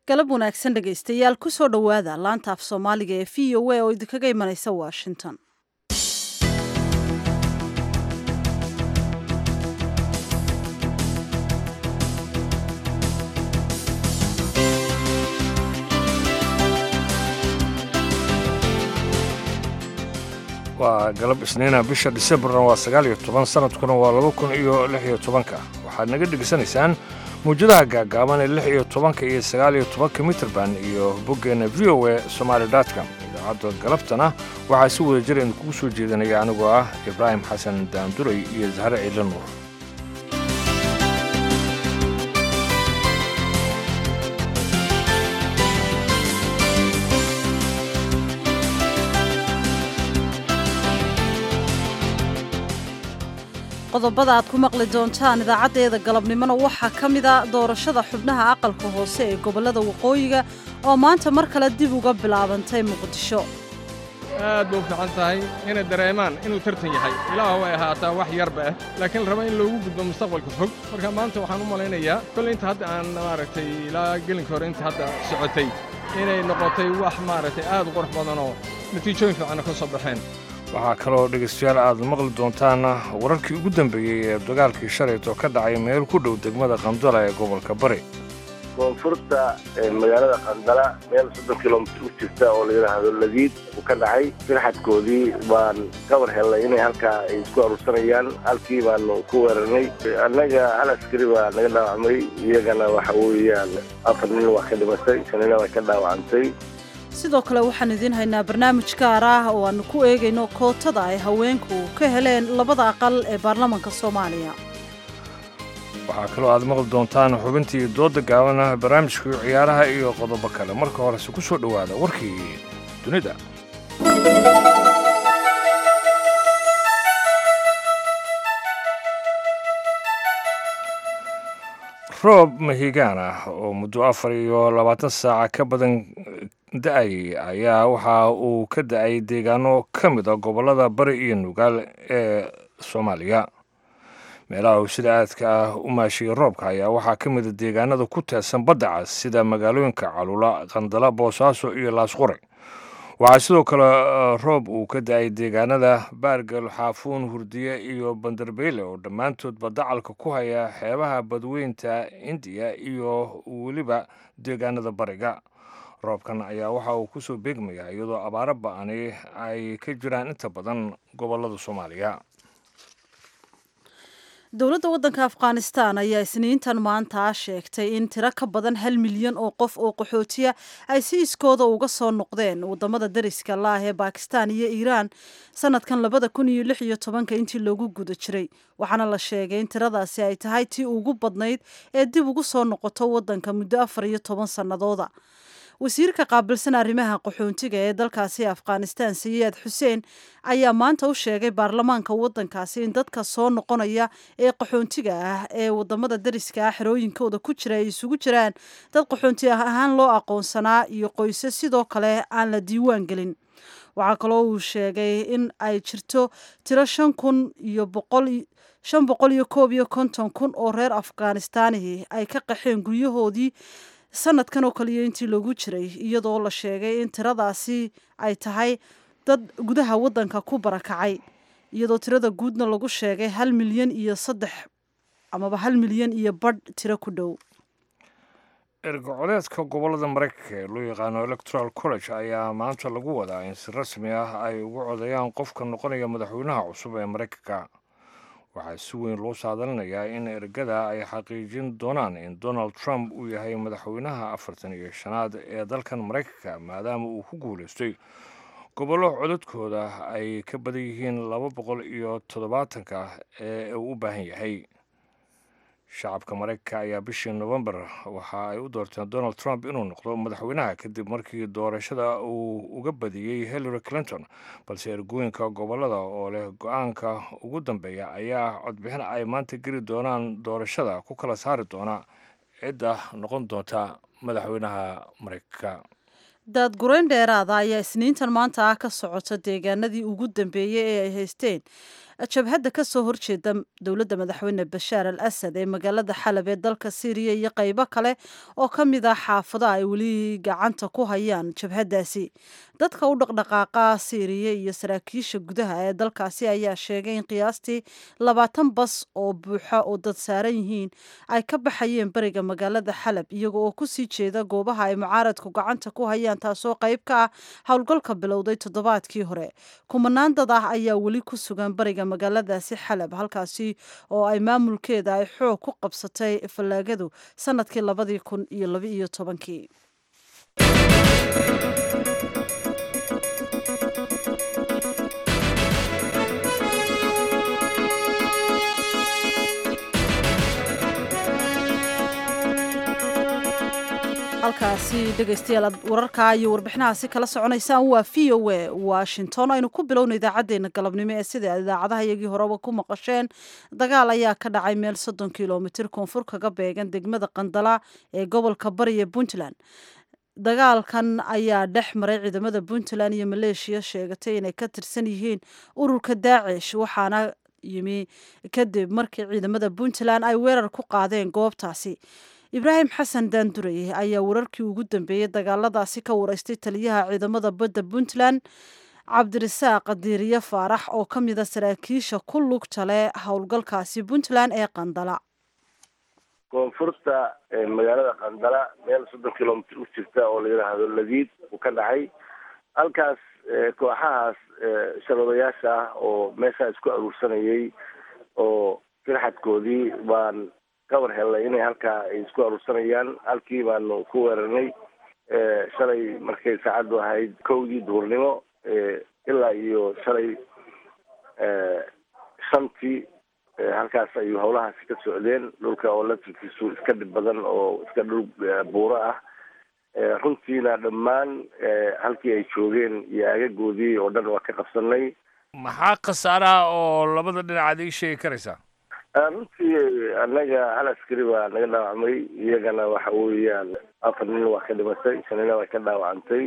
galab wanaagsan dhegaystayaal ku soo dhowaada laanta af soomaaliga ee v o a oo idinkaga imanaysa washington waa galab isniina bisha disembarna waa sagaal iyo toban sanadkuna waa laba kun iyo lix iyo tobanka waxaad naga dhegaysanaysaan mawjadaha gaagaaban ee lix iyo tobanka iyo sagaal iyo tobanka mitrband iyo boggeenna v o a somaali dotcom idaacadda galabtana waxaa si wada jir idinkugu soo jeedanaya anigoo ah ibraahim xasan daanduray iyo zahre ciidla nuur qodobada aad ku maqli doontaan idaacaddeeda galabnimona waxaa ka mida doorashada xubnaha aqalka hoose ee gobollada waqooyiga oo maanta mar kale dib uga bilaabantay muqdisho aad ba u fiican tahay inay dareemaan inuu tartan yahay ilaah way ahaataa wax yarba ah laakiin raba in loogu gudbo mustaqbalka fog marka maanta waxaan u malaynayaa kolley inta hadda aan maaragtay ilaa gelinka hore inta hadda socotay inay noqotay wax maaragtay aad u qurux badanoo natiijooyin fiicanna ka soo baxeen waxaa kaloo dhegaystayaal aad maqli doontaan wararkii ugu dambeeyey ee dagaalkii shalayto ka dhacay meel ku dhow degmada qandala ee gobolka bari koonfurta magaalada qandala meel soddon kilomitr u jirta oo la yidhaahdo ladiid uu ka dhacay firxadkoodii baan ka war hellay inay halkaa ay isku aruursanayaan halkii baanu ku weerarnay annaga hal askari baa naga dhaawacmay iyagana waxa weeyaan afar nin waa ka dhimatay shanina way ka dhaawacantay sidoo kale waxaan idiin haynaa barnaamij gaar ah oo aanu ku eegayno kootada ay haweenku ka heleen labada aqal ee baarlamaanka soomaaliya waxaa kaloo aad maqli doontaan xubintii dooda gaabana barnaamijkii ciyaaraha iyo qodobo kale marka horese ku soo dhowaada warkii dunida roob mahigaan ah oo muddo afar iyo labaatan saaca ka badan da-ay ayaa waxa uu ka da-ay deegaano ka mid a gobollada bari iyo nugaal ee soomaaliya meelaha uu sida aadka ah u maashiyey roobka ayaa waxaa ka mida deegaanada ku teedsan badda cas sida magaalooyinka calula qandala boosaaso iyo laasqore waxaa sidoo kale roob uu ka da-ay deegaanada baargal xaafuun hurdiye iyo bandarbeyle oo dhammaantoodba dacalka ku haya xeebaha badweynta indiya iyo weliba deegaanada bariga roobkan ayaa waxa uu kusoo beegmayaa iyadoo abaaro ba-ani ay ka jiraan inta badan gobollada soomaaliya dowladda waddanka afghanistan ayaa isniintan maanta sheegtay in tiro ka badan hal milyan oo qof oo qaxootiya ay si iskooda uga soo noqdeen wadamada dariska laah ee bakistan iyo iiraan sanadkan labada kun iyo lix iyo tobanka intii loogu guda jiray waxaana la sheegay in tiradaasi ay tahay tii ugu badnayd ee dib ugu soo noqoto waddanka muddo afar iyo toban sannadooda wasiirka qaabilsan arrimaha qaxoontiga ee dalkaasi afghanistan sayiid xuseen ayaa maanta u sheegay baarlamaanka waddankaasi in dadka soo noqonaya ee qaxoontiga ah ee wadamada dariska ah xerooyinkooda ku jira ay isugu jiraan dad qaxoonti ah ahaan loo aqoonsanaa iyo qoyse sidoo kale aan la diiwaan gelin waxaa kaloo uu sheegay in ay jirto tiro shan kun iyo boqol shan boqol iyo koob iyo konton kun oo reer afghanistaanihi ay ka qaxeen guryahoodii sanadkan oo kaliya intii loogu jiray iyadoo la sheegay in tiradaasi ay tahay dad gudaha waddanka ku barakacay iyadoo tirada guudna lagu sheegay hal milyan iyo saddex amaba hal milyan iyo badh tiro ku dhow ergocoleedka gobollada maraykanka ee loo yaqaano electoral college ayaa maanta lagu wadaa in si rasmi ah ay ugu codayaan qofka noqonaya madaxweynaha cusub ee maraykanka waxaa si weyn loo saadalinayaa in ergada ay xaqiijin doonaan in donald trump uu yahay madaxweynaha afartan iyo shanaad ee dalkan maraykanka maadaama uu ku guulaystay gobollo codadkooda ay ka badan yihiin laba boqol iyo toddobaatanka ee uu u baahan yahay shacabka maraykanka ayaa bishii novembar waxa ay u doorteen donald trump inuu noqdo madaxweynaha kadib markii doorashada uu uga badiyey hillary clinton balse ergooyinka gobollada oo leh go-aanka ugu dambeeya ayaa codbixin ay maanta geli doonaan doorashada ku kala saari doona cidda noqon doonta madaxweynaha maraykanka daadgurayn dheeraada ayaa isniintan maanta ah ka socota deegaanadii ugu dambeeyey ee ay haysteen jabhadda ka soo horjeeda dowladda madaxweyne bashaar al asad ee magaalada xalab ee dalka syriya iyo qaybo kale oo ka mid ah xaafado ay weli gacanta ku hayaan jabhaddaasi dadka u dhaqdhaqaaqa syriya iyo saraakiisha gudaha ee dalkaasi ayaa sheegay in qiyaastii labaatan bas oo buuxa oo dad saaran yihiin ay ka baxayeen beriga magaalada xalab iyaga oo kusii jeeda goobaha ay mucaaradku gacanta ku hayaan taasoo qayb ka ah howlgalka bilowday toddobaadkii hore kumanaan dad ah ayaa weli ku sugan bariga magaaladaasi xalab halkaasi oo ay maamulkeeda ay xoog ku qabsatay fallaagadu sanadkii labadii kun iyo labaiyo tobankii halkaasi dhegaystayaal aad wararkaa iyo warbixinahaasi kala soconaysaan waa v o a washington aynu ku bilowna idaacadeena galabnimo ee sida idaacadaha iyagii horeba ku maqasheen dagaal ayaa ka dhacay meel soddon kilomitir koonfur kaga beegan degmada qandala ee gobolka bari ee puntland dagaalkan ayaa dhex maray ciidamada puntland iyo maleeshiya sheegatay inay ka tirsan yihiin ururka daacish waxaana yimi kadib markii ciidamada puntland ay weerar ku qaadeen goobtaasi ibraahim xasan daandurey ayaa wararkii ugu dambeeyey dagaaladaasi ka wareystay taliyaha ciidamada badda puntland cabdirasaaq diiriye faarax oo ka mida saraakiisha ku lugta leh howlgalkaasi puntland ee qandala koonfurta magaalada qandala meel soddon kilomitr u jirta oo la yidhaahdo ladiid uu ka dhacay halkaas kooxahaas sharoodayaasha ah oo meeshaa isku aruursanayay oo firxadkoodii baan kawar hellay inay halkaa ay isku aruursanayaan halkii baanu ku weerarnay shalay markay saacaddu ahayd kowdii duhurnimo ilaa iyo shalay shantii halkaas ayuu howlahaasi ka socdeen dhulka oo laftirkiisu iska dhib badan oo iska dhul buuro ah runtiina dhammaan halkii ay joogeen iyo aagagoodii oo dhan waa ka qabsanay maxaa khasaaraha oo labada dhinacaad ii sheegi karaysaa runtii annaga hal askari baa naga dhaawacmay iyagana waxa weeyaan afar nin waa ka dhimatay shanina waa ka dhaawacantay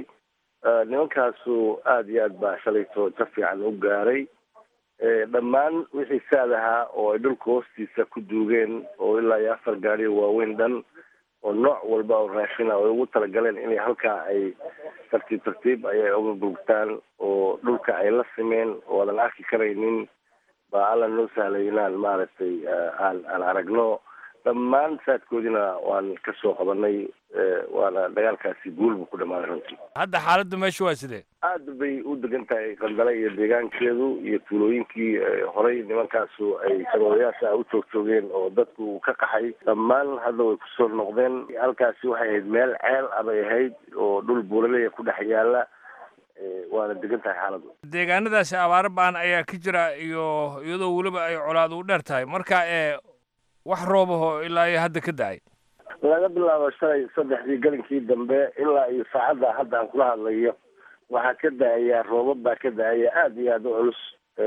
nimankaasu aada iyo aad baa shalayto ka fiican u gaaray dhammaan wixii saad ahaa oo ay dhulka hoostiisa ku duugeen oo ilaa iyo afar gaari waaweyn dhan oo nooc walba oo raashina ay ugu talagaleen inay halkaa ay tartiib tartiib ayay uga gurgtaan oo dhulka ay la simeen oo aadan arki karaynin baa alla noo sahlay inaan maaragtay aan aan aragno dhammaan saadkoodina waan ka soo qabanay waana dagaalkaasi guul buu ku dhamaaday runtii hadda xaaladda meesha waa sidee aada bay u degan tahay qandale iyo deegaankeedu iyo tuulooyinkii horey nimankaasu ay saroodayaasha u joog joogeen oo dadku ka qaxay dhammaan hadda way kusoo noqdeen halkaasi waxay ahayd meel ceel abay ahayd oo dhul buuraleya ku dhex yaala waana degan tahay xaaladdu deegaanadaasi abaaro baan ayaa ka jira iyo iyadoo weliba ay colaadu u dheer tahay marka ee wax roobaho ilaa iyo hadda ka da-ay laga bilaabo shalay saddexdii galinkii dambe ilaa iyo saacadda hadda aan kula hadlayo waxaa ka da-aya roobab baa ka da-aya aada iyo aada u culus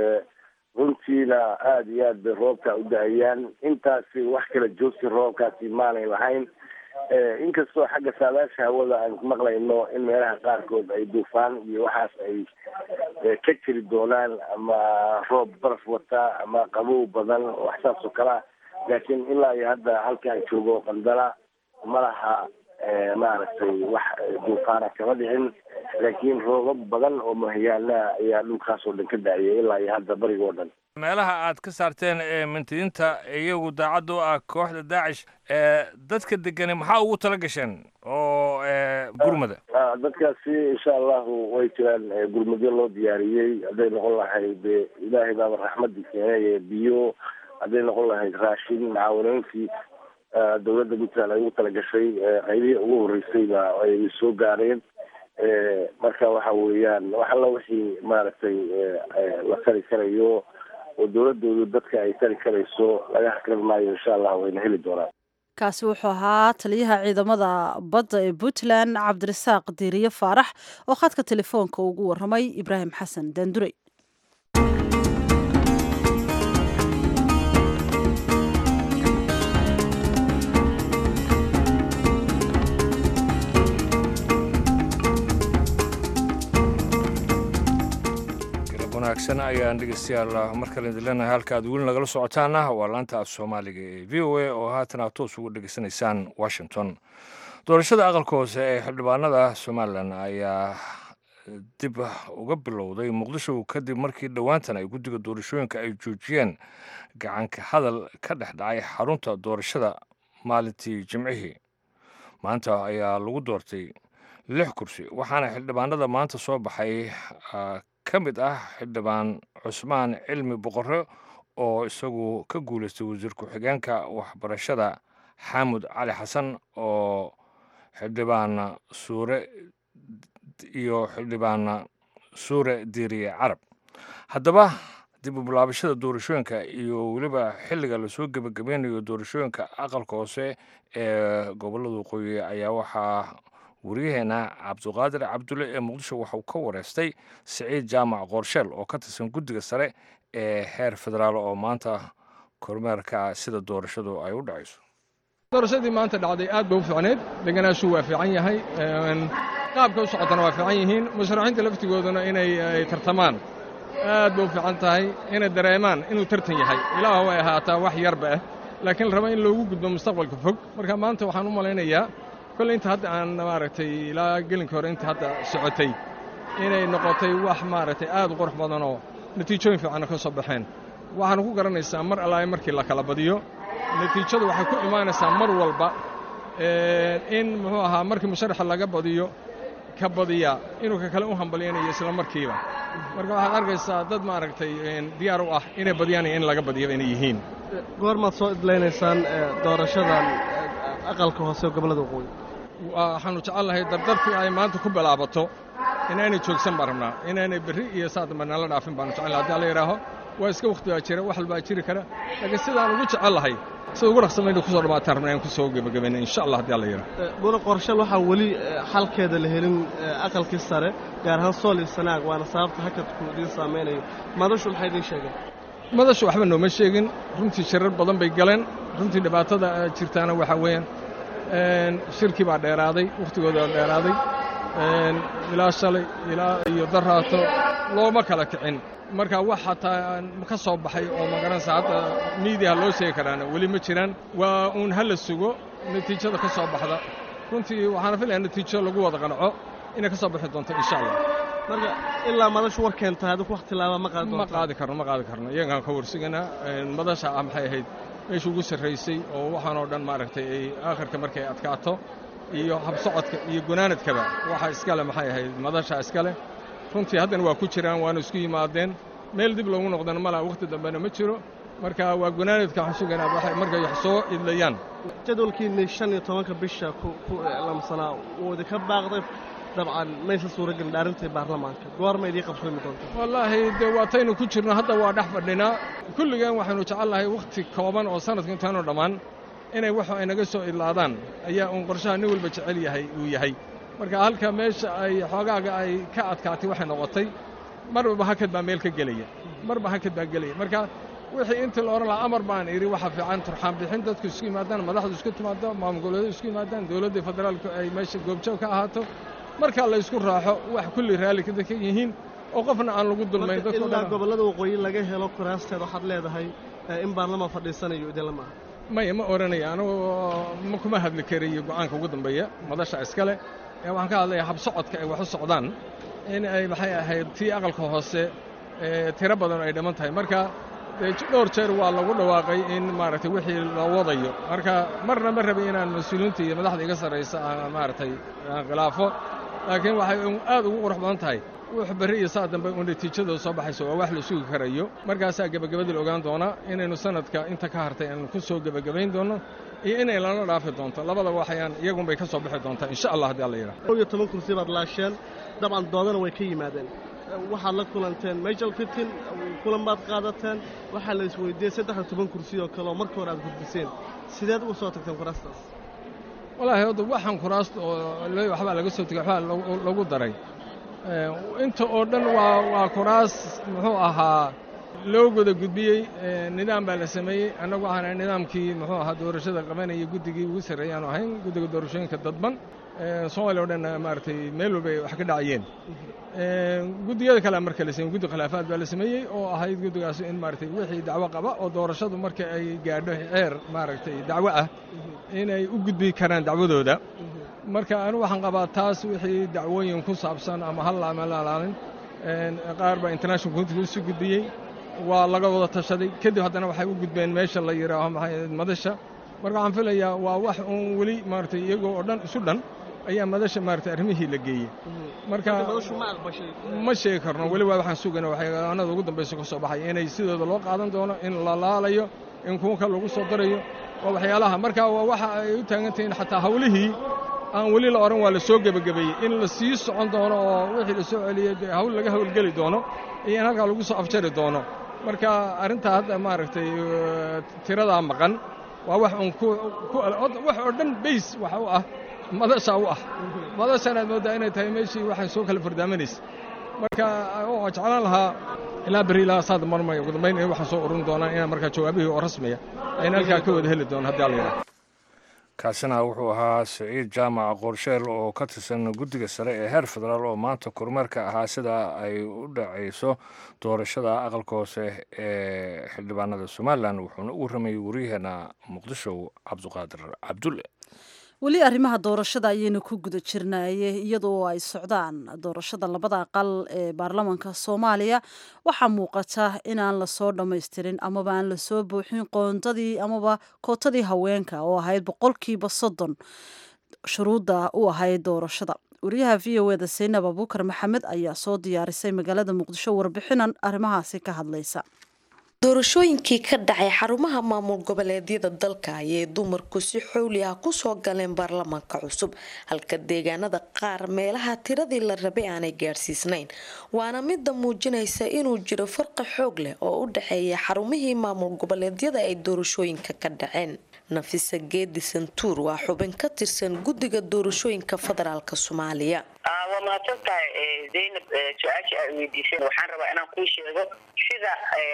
runtiina aada iyo aad bay roobka u da-ayaan intaasi wax kala joogsi roobkaasi maanay lahayn inkastoo xagga saadaasha hawada aan maqlayno in meelaha qaarkood ay duufaan iyo waxaas ay ka jiri doonaan ama roob baraf wata ama qabow badan wax saas oo kale ah laakiin ilaa iyo hadda halkaan joogo qandala ma laha maaragtay wax duufaana kama dhicin laakiin roobab badan oo mahyaana ayaa dhulkaas oo dhan ka da-aya ilaa iyo hadda bariga oo dhan meelaha aad ka saarteen ee mintidiinta iyagu daacad u ah kooxda daacish dadka degani maxaa ugu tala gasheen oo gurmada dadkaasi insha allahu way jiraan gurmadyo loo diyaariyey hadday noqon lahayd ilaahay baaba raxmadii keenay biyo hadday noqon lahayd raashin macaawinooyinkii dawladda puntland ay ugu talagashay qaybihii ugu horreysay ba ay soo gaareen marka waxa weeyaan wax alla wixii maaragtay la tari karayo oo dawladoodu dadka ay tari karayso laga hakran maayo insha allah wayna heli doonaan kaasi wuxuu ahaa taliyaha ciidamada badda ee puntland cabdirasaaq diiriye faarax oo khadka telefoonka ugu waramay ibraahim xasan daandurey wanaagsan ayaan dhegeystayaal mar kale idin leenahay halka aad weli nagala socotaana waa laanta af soomaaliga ee v o a oo haatan aad toos ugu dhegeysanaysaan washington doorashada aqalka hoose ee xildhibaanada somalilan ayaa dib uga bilowday muqdisho kadib markii dhowaantan ay guddiga doorashooyinka ay joojiyeen gacanka hadal ka dhex dhacay xarunta doorashada maalintii jimcihii maanta ayaa lagu doortay lix kursi waxaana xildhibaanada maanta soo baxay ka mid ah xildhibaan cusmaan cilmi boqore oo isagu ka guulaystay wasiir ku-xigeenka waxbarashada xaamud cali xasan oo xildhibaan suure iyo xildhibaan suure diiriye carab haddaba dib u bilaabashada doorashooyinka iyo weliba xilliga lasoo gebagabeynayo doorashooyinka aqalka hoose ee gobollada waqooyi ayaa waxaa waryaheena cabduqaadir cabdulle ee muqdisho waxauu ka wareystay siciid jaamac qoorsheel oo ka tirsan guddiga sare ee heer federaal oo maanta kormeerka sida doorashadu ay u dhacayso doorashadii maanta dhacday aad bay u fiicneed deganaashu waa fiican yahay qaabka u socotana waa fiican yihiin musharaxiinta laftigooduna inay tartamaan aad bay u fiican tahay inay dareemaan inuu tartan yahay ilaah way ahaataa wax yarba ah laakiin raba in loogu gudbo mustaqbalka fog marka maanta waxaan u malaynayaa kolle inta hadda aan maaragtay ilaa gelinka hore inta hadda socotay inay noqotay wax maaragtay aad u qurux badanoo natiijooyin fiicanna ka soo baxeen waxaana ku garanaysaa mar allaay markii la kala badiyo natiijadu waxay ku imaanaysaa mar walba in muxuu ahaa markii musharaxa laga badiyo ka badiya inuu ka kale u hambalyanayo isla markiiba marka waxaad arkaysaa dad maaragtay diyaar u ah inay badiyaan iyo in laga badiyaba inay yihiin goormaad soo idlaynaysaan doorashadan aqalka hoose oo gobollada waqooyi waxaannu jecelnahay dardartii ay maanta ku bilaabato inaynay joogsan baan rabnaa inaynay berri iyo saa dambe nala dhaafin baanu jecelnahay haddi alla yidhaaho waa iska wakhti baa jira wax walbaa jiri kara laakiin sidaan ugu jecellahay sida ugu dhaqsamayna kusoo dhamaataan rabnaa in kusoo gebagabayna insha allah haddi alla yidhaho buna qorshal waxaa weli xalkeeda la helin aqalkii sare gaar ahaan sool iyo sanaag waana sababta hakadku idiin saamaynayo madashu maxay idiin sheegeen madashu waxba nooma sheegin runtii shirar badan bay galeen runtii dhibaatada jirtaana waxaa weeyaan shirkii baa dheeraaday wakhtigooda baa dheeraaday ilaa shalay ilaa iyo daraato looma kala kicin marka wax hataa ka soo baxay oo magaranaysa hadda miidiyaha loo sheegi karaana weli ma jiraan waa uun ha la sugo natiijada ka soo baxda runtii waxaana filayaa natiijo lagu wada qanco inay ka soo bixi doonto insha allah marka ilaa madashu war keenta adigu wax tilaaba ma qaadi ma qaadi karno ma qaadi karno iyagaan ka warsuganaa madasha ah maxay ahayd meesha ugu sarraysay oo waxaanoo dhan maaragtay ay aakhirka markay adkaato iyo habsocodka iyo gunaanadkaba waxa iskale maxay ahayd madasha iskale runtii haddana waa ku jiraan waana isku yimaadeen meel dib loogu noqdana malaa wakhti dambena ma jiro marka waa gunaanadka waxaan sugaynaa waxay markay wax soo idlayaan jadwalkiinni shan iyo tobanka bisha ku lamsanaa wuu idinka baaqday dabcan maysa suuragelin dhaarintii baarlamaanka goorma idii qabsoomi doonta wallaahi dee waataynu ku jirno hadda waa dhex fadhinaa kulligeen waxaynu jecelnahay wakhti kooban oo sanadka intaanu dhammaan inay wax ay naga soo idlaadaan ayaa uun qorshaha nin walba jecel yahay uu yahay marka halka meesha ay xoogaaga ay ka adkaatay waxay noqotay marba hakad baa meel ka gelaya marba hakad baa gelaya marka wixii intii la odhan lahaa amar baan idhi waxa fiican turxaan bixin dadku isku yimaadaan madaxdu isku timaado maamul goboleedu isku yimaadaan dowladda federaalku ay meesha goobjoog ka ahaato markaa la isku raaxo wax kulli raalli ka yihiin oo qofna aan lagu dulmayn ilaa gobollada waqooyi laga helo kuraasteed waxaad leedahay in baarlamaan fadhiisanayo idinla maaha maya ma odhanaya anigoo ma kuma hadli karayo go'aanka ugu dambeeya madasha iskale ee waxaan ka hadlayaa habsocodka ay wax u socdaan in ay maxay ahayd tii aqalka hoose tiro badan ay dhiman tahay marka dhowr jeer waa lagu dhawaaqay in maaragtay wixii la wadayo marka marna ma rabay inaan mas-uuliyiinta iyo madaxda iga sarraysa aan maaragtay aan khilaafo laakiin waxay aad ugu qurux badan tahay wux berri iyo saa dambe u natiijadooda soo baxayso waa wax la sugi karayo markaasaa gebagabadii la ogaan doonaa inaynu sanadka inta ka hartay aanu ku soo gebagabayn doonno iyo inay lana dhaafi doonto labada waxayaan iyagunbay ka soo bixi doontaa insha allah haddii alla yidhaha kow iyo toban kursi baad laasheen dabcan doodana way ka yimaadeen waxaad la kulanteen majal fitin kulan baad qaadateen waxaa la isweydiiyey saddex iyo toban kursi oo kale oo marka hore aad gudbiseen sideed uga soo tagteen kuraastaas wallaahi hadda waxaan kuraasta oo waxbaa laga soo tegey waxbaa lagu daray inta oo dhan waa waa kuraas muxuu ahaa loo goda gudbiyey nidaam baa la sameeyey annagu waxaan ahay nidaamkii muxuu ahaa doorashada qabanaya guddigii ugu sarreeyaanu ahayn guddiga doorashooyinka dadban soomaaliya o dhan maaragtay meel walba ay wax ka dhacayeen guddiyada kale marka la sameyey guddi khilaafaad baa la sameeyey oo ahayd guddigaas in maaragtay wixii dacwo qaba oo doorashadu marka ay gaadho xeer maaragtay dacwo ah inay u gudbi karaan dacwadooda marka anigu waxaan qabaa taas wixii dacwooyin ku saabsan ama hal ama lalaalin qaar baa international community usii gudbiyey waa laga wada tashaday kadib haddana waxay u gudbeen meesha la yidhaaho maxay madasha marka waxaan filayaa waa wax uun weli maaragtay iyagoo oo dhan isu dhan ayaa madasha maaragtay arrimihii la geeyey marka ma sheegi karno weli waa waxaan sugayna waxyaanada ugu dambaysa ka soo baxay inay sidooda loo qaadan doono in la laalayo in kuwa kale lagu soo darayo waa waxyaalaha marka waa waxa ay u taagan tahiin xataa hawlihii aan weli la odhan waa la soo gebagabeeyey in la sii socon doono oo wixii la soo celiyey dee hawl laga hawlgeli doono iyo in halkaa lagu soo afjari doono marka arrintaa hadda maaragtay tiradaa maqan waa wax uun wax oo dhan bays waxa u ah madasha u ah madashanaad mooddaa inay tahay meeshii waxay soo kala fardaamanaysa marka waa jeclaan lahaa ilaa beri ilaa saad marmay ugu dambayn in waxaan soo ururin doonaan inaan markaa jawaabihii oo rasmiya ayna halkaa ka wada heli doono haddii alla yidhaha kaasina wuxuu ahaa siciid jaamac qorsheel oo ka tirsan guddiga sare ee heer federaal oo maanta kormeerka ahaa sida ay u dhacayso doorashada aqalka hoose ee xildhibaanada somalilan wuxuuna u warramayay waryaheena muqdisho cabduqaadir cabdulle weli arrimaha doorashada ayaynu ku guda jirnaaye iyadoo ay socdaan doorashada labada aqal ee baarlamaanka soomaaliya waxaa muuqata inaan lasoo dhammaystirin amaba aan lasoo buuxin qoondadii amaba kootadii haweenka oo ahayd boqolkiiba soddon shuruudda u ahayd doorashada wariyaha v o eda saynab abuukar maxamed ayaa soo diyaarisay magaalada muqdisho warbixinan arrimahaasi ka hadlaysa doorashooyinkii ka dhacay xarumaha maamul goboleedyada dalka ayay dumarku si xowli ah kusoo galeen baarlamaanka cusub halka deegaanada qaar meelaha tiradii la rabay aanay gaadhsiisnayn waana midda muujinaysa inuu jiro farqi xoog leh oo u dhexeeya xarumihii maamul goboleedyada ay doorashooyinka ka dhaceen nafisa geedi santuur waa xubin ka tirsan guddiga doorashooyinka federaalk soomaaliya waa mahadsan tahay zaynab su-aasha aad weydiiseen waxaan rabaa inaan kuu sheego sida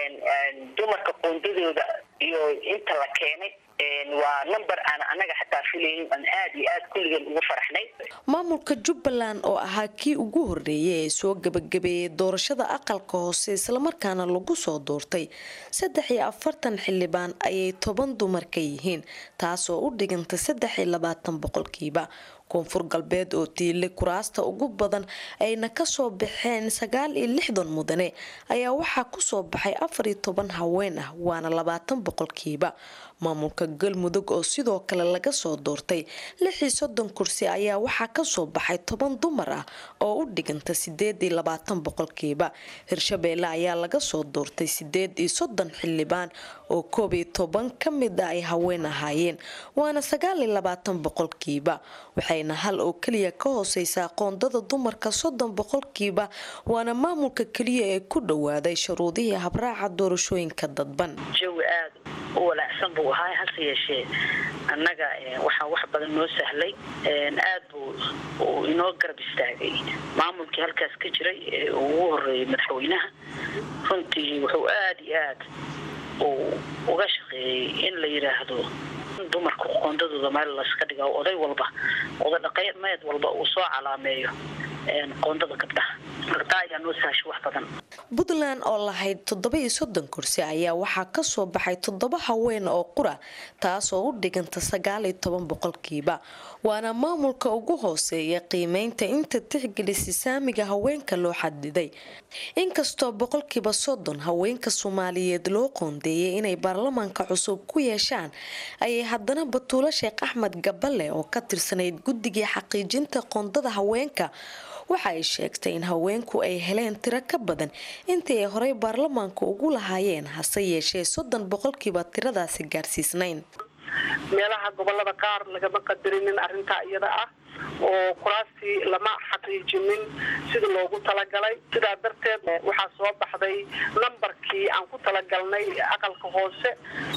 dumarka qoondadooda iyo inta la keenay waa number aan anaga xataa filaynin aan aad iyo aad kulligeen ugu faraxnay maamulka jubbaland oo ahaa kii ugu horeeyay ee soo gabagabeeyay doorashada aqalka hoose islamarkaana lagu soo doortay saddex iyo afartan xildhibaan ayay toban dumar ka yihiin taasoo u dhiganta saddex iyo labaatan boqolkiiba koonfur galbeed oo tiile kuraasta ugu badan ayna kasoo baxeen sagaal iyo lixdan mudane ayaa waxaa kusoo baxay afar iyo toban haween ah waana labaatan boqolkiiba maamulka galmudug oo sidoo kale laga soo doortay lix iyo soddon kursi ayaa waxaa kasoo baxay toban dumar ah oo u dhiganta sideed iyo labaatan boqolkiiba hirshabeelle ayaa laga soo doortay sideed iyo soddon xildhibaan oo koob iyo toban ka mid ah ay haween ahaayeen waana sagaal iyo labaatan boqolkiiba waxayna hal oo keliya ka hooseysaa qoondada dumarka soddon boqolkiiba waana maamulka keliya ee ku dhowaaday shuruudihii habraaca doorashooyinka dadban jawi aad u walaacsan buu ahaa hase yeeshee annaga waxaa wax badan noo sahlay aad buu uu inoo garab istaagay maamulkii halkaas ka jiray ee ugu horeeyay madaxweynaha runtii wuxuu aad iyo aad uu uga shaqeeyey in la yidhaahdo dumarka qoondadooda meel laska dhiga oday walba oday dhaqameed walba uu soo calaameeyo qoondada gabdhaha marka taa ayaa noo sahashay wax badan puntland oo lahayd toddoba iyo soddon kursi ayaa waxaa kasoo baxay toddoba haween oo qura taasoo u dhiganta sagaal iyo toban boqolkiiba waana maamulka ugu hooseeya qiimeynta inta tixgelisa saamiga haweenka loo xadiday inkastoo boqolkiiba soddon haweenka soomaaliyeed loo qoondeeyay inay baarlamaanka cusub ku yeeshaan ayay haddana batuulo sheekh axmed gaballe oo ka tirsanayd guddigii xaqiijinta qoondada haweenka waxa ay sheegtay in haweenku ay heleen tiro ka badan intii ay horey baarlamaanka ugu lahaayeen hase yeeshee soddon boqolkiiba tiradaasi gaarsiisnayn meelaha gobolada qaar lagama qadarinin arrintaa iyada ah oo kuraastii lama xaqiijinin sida loogu talagalay sidaa darteed waxaa soo baxday nambarkii aan ku talagalnay aqalka hoose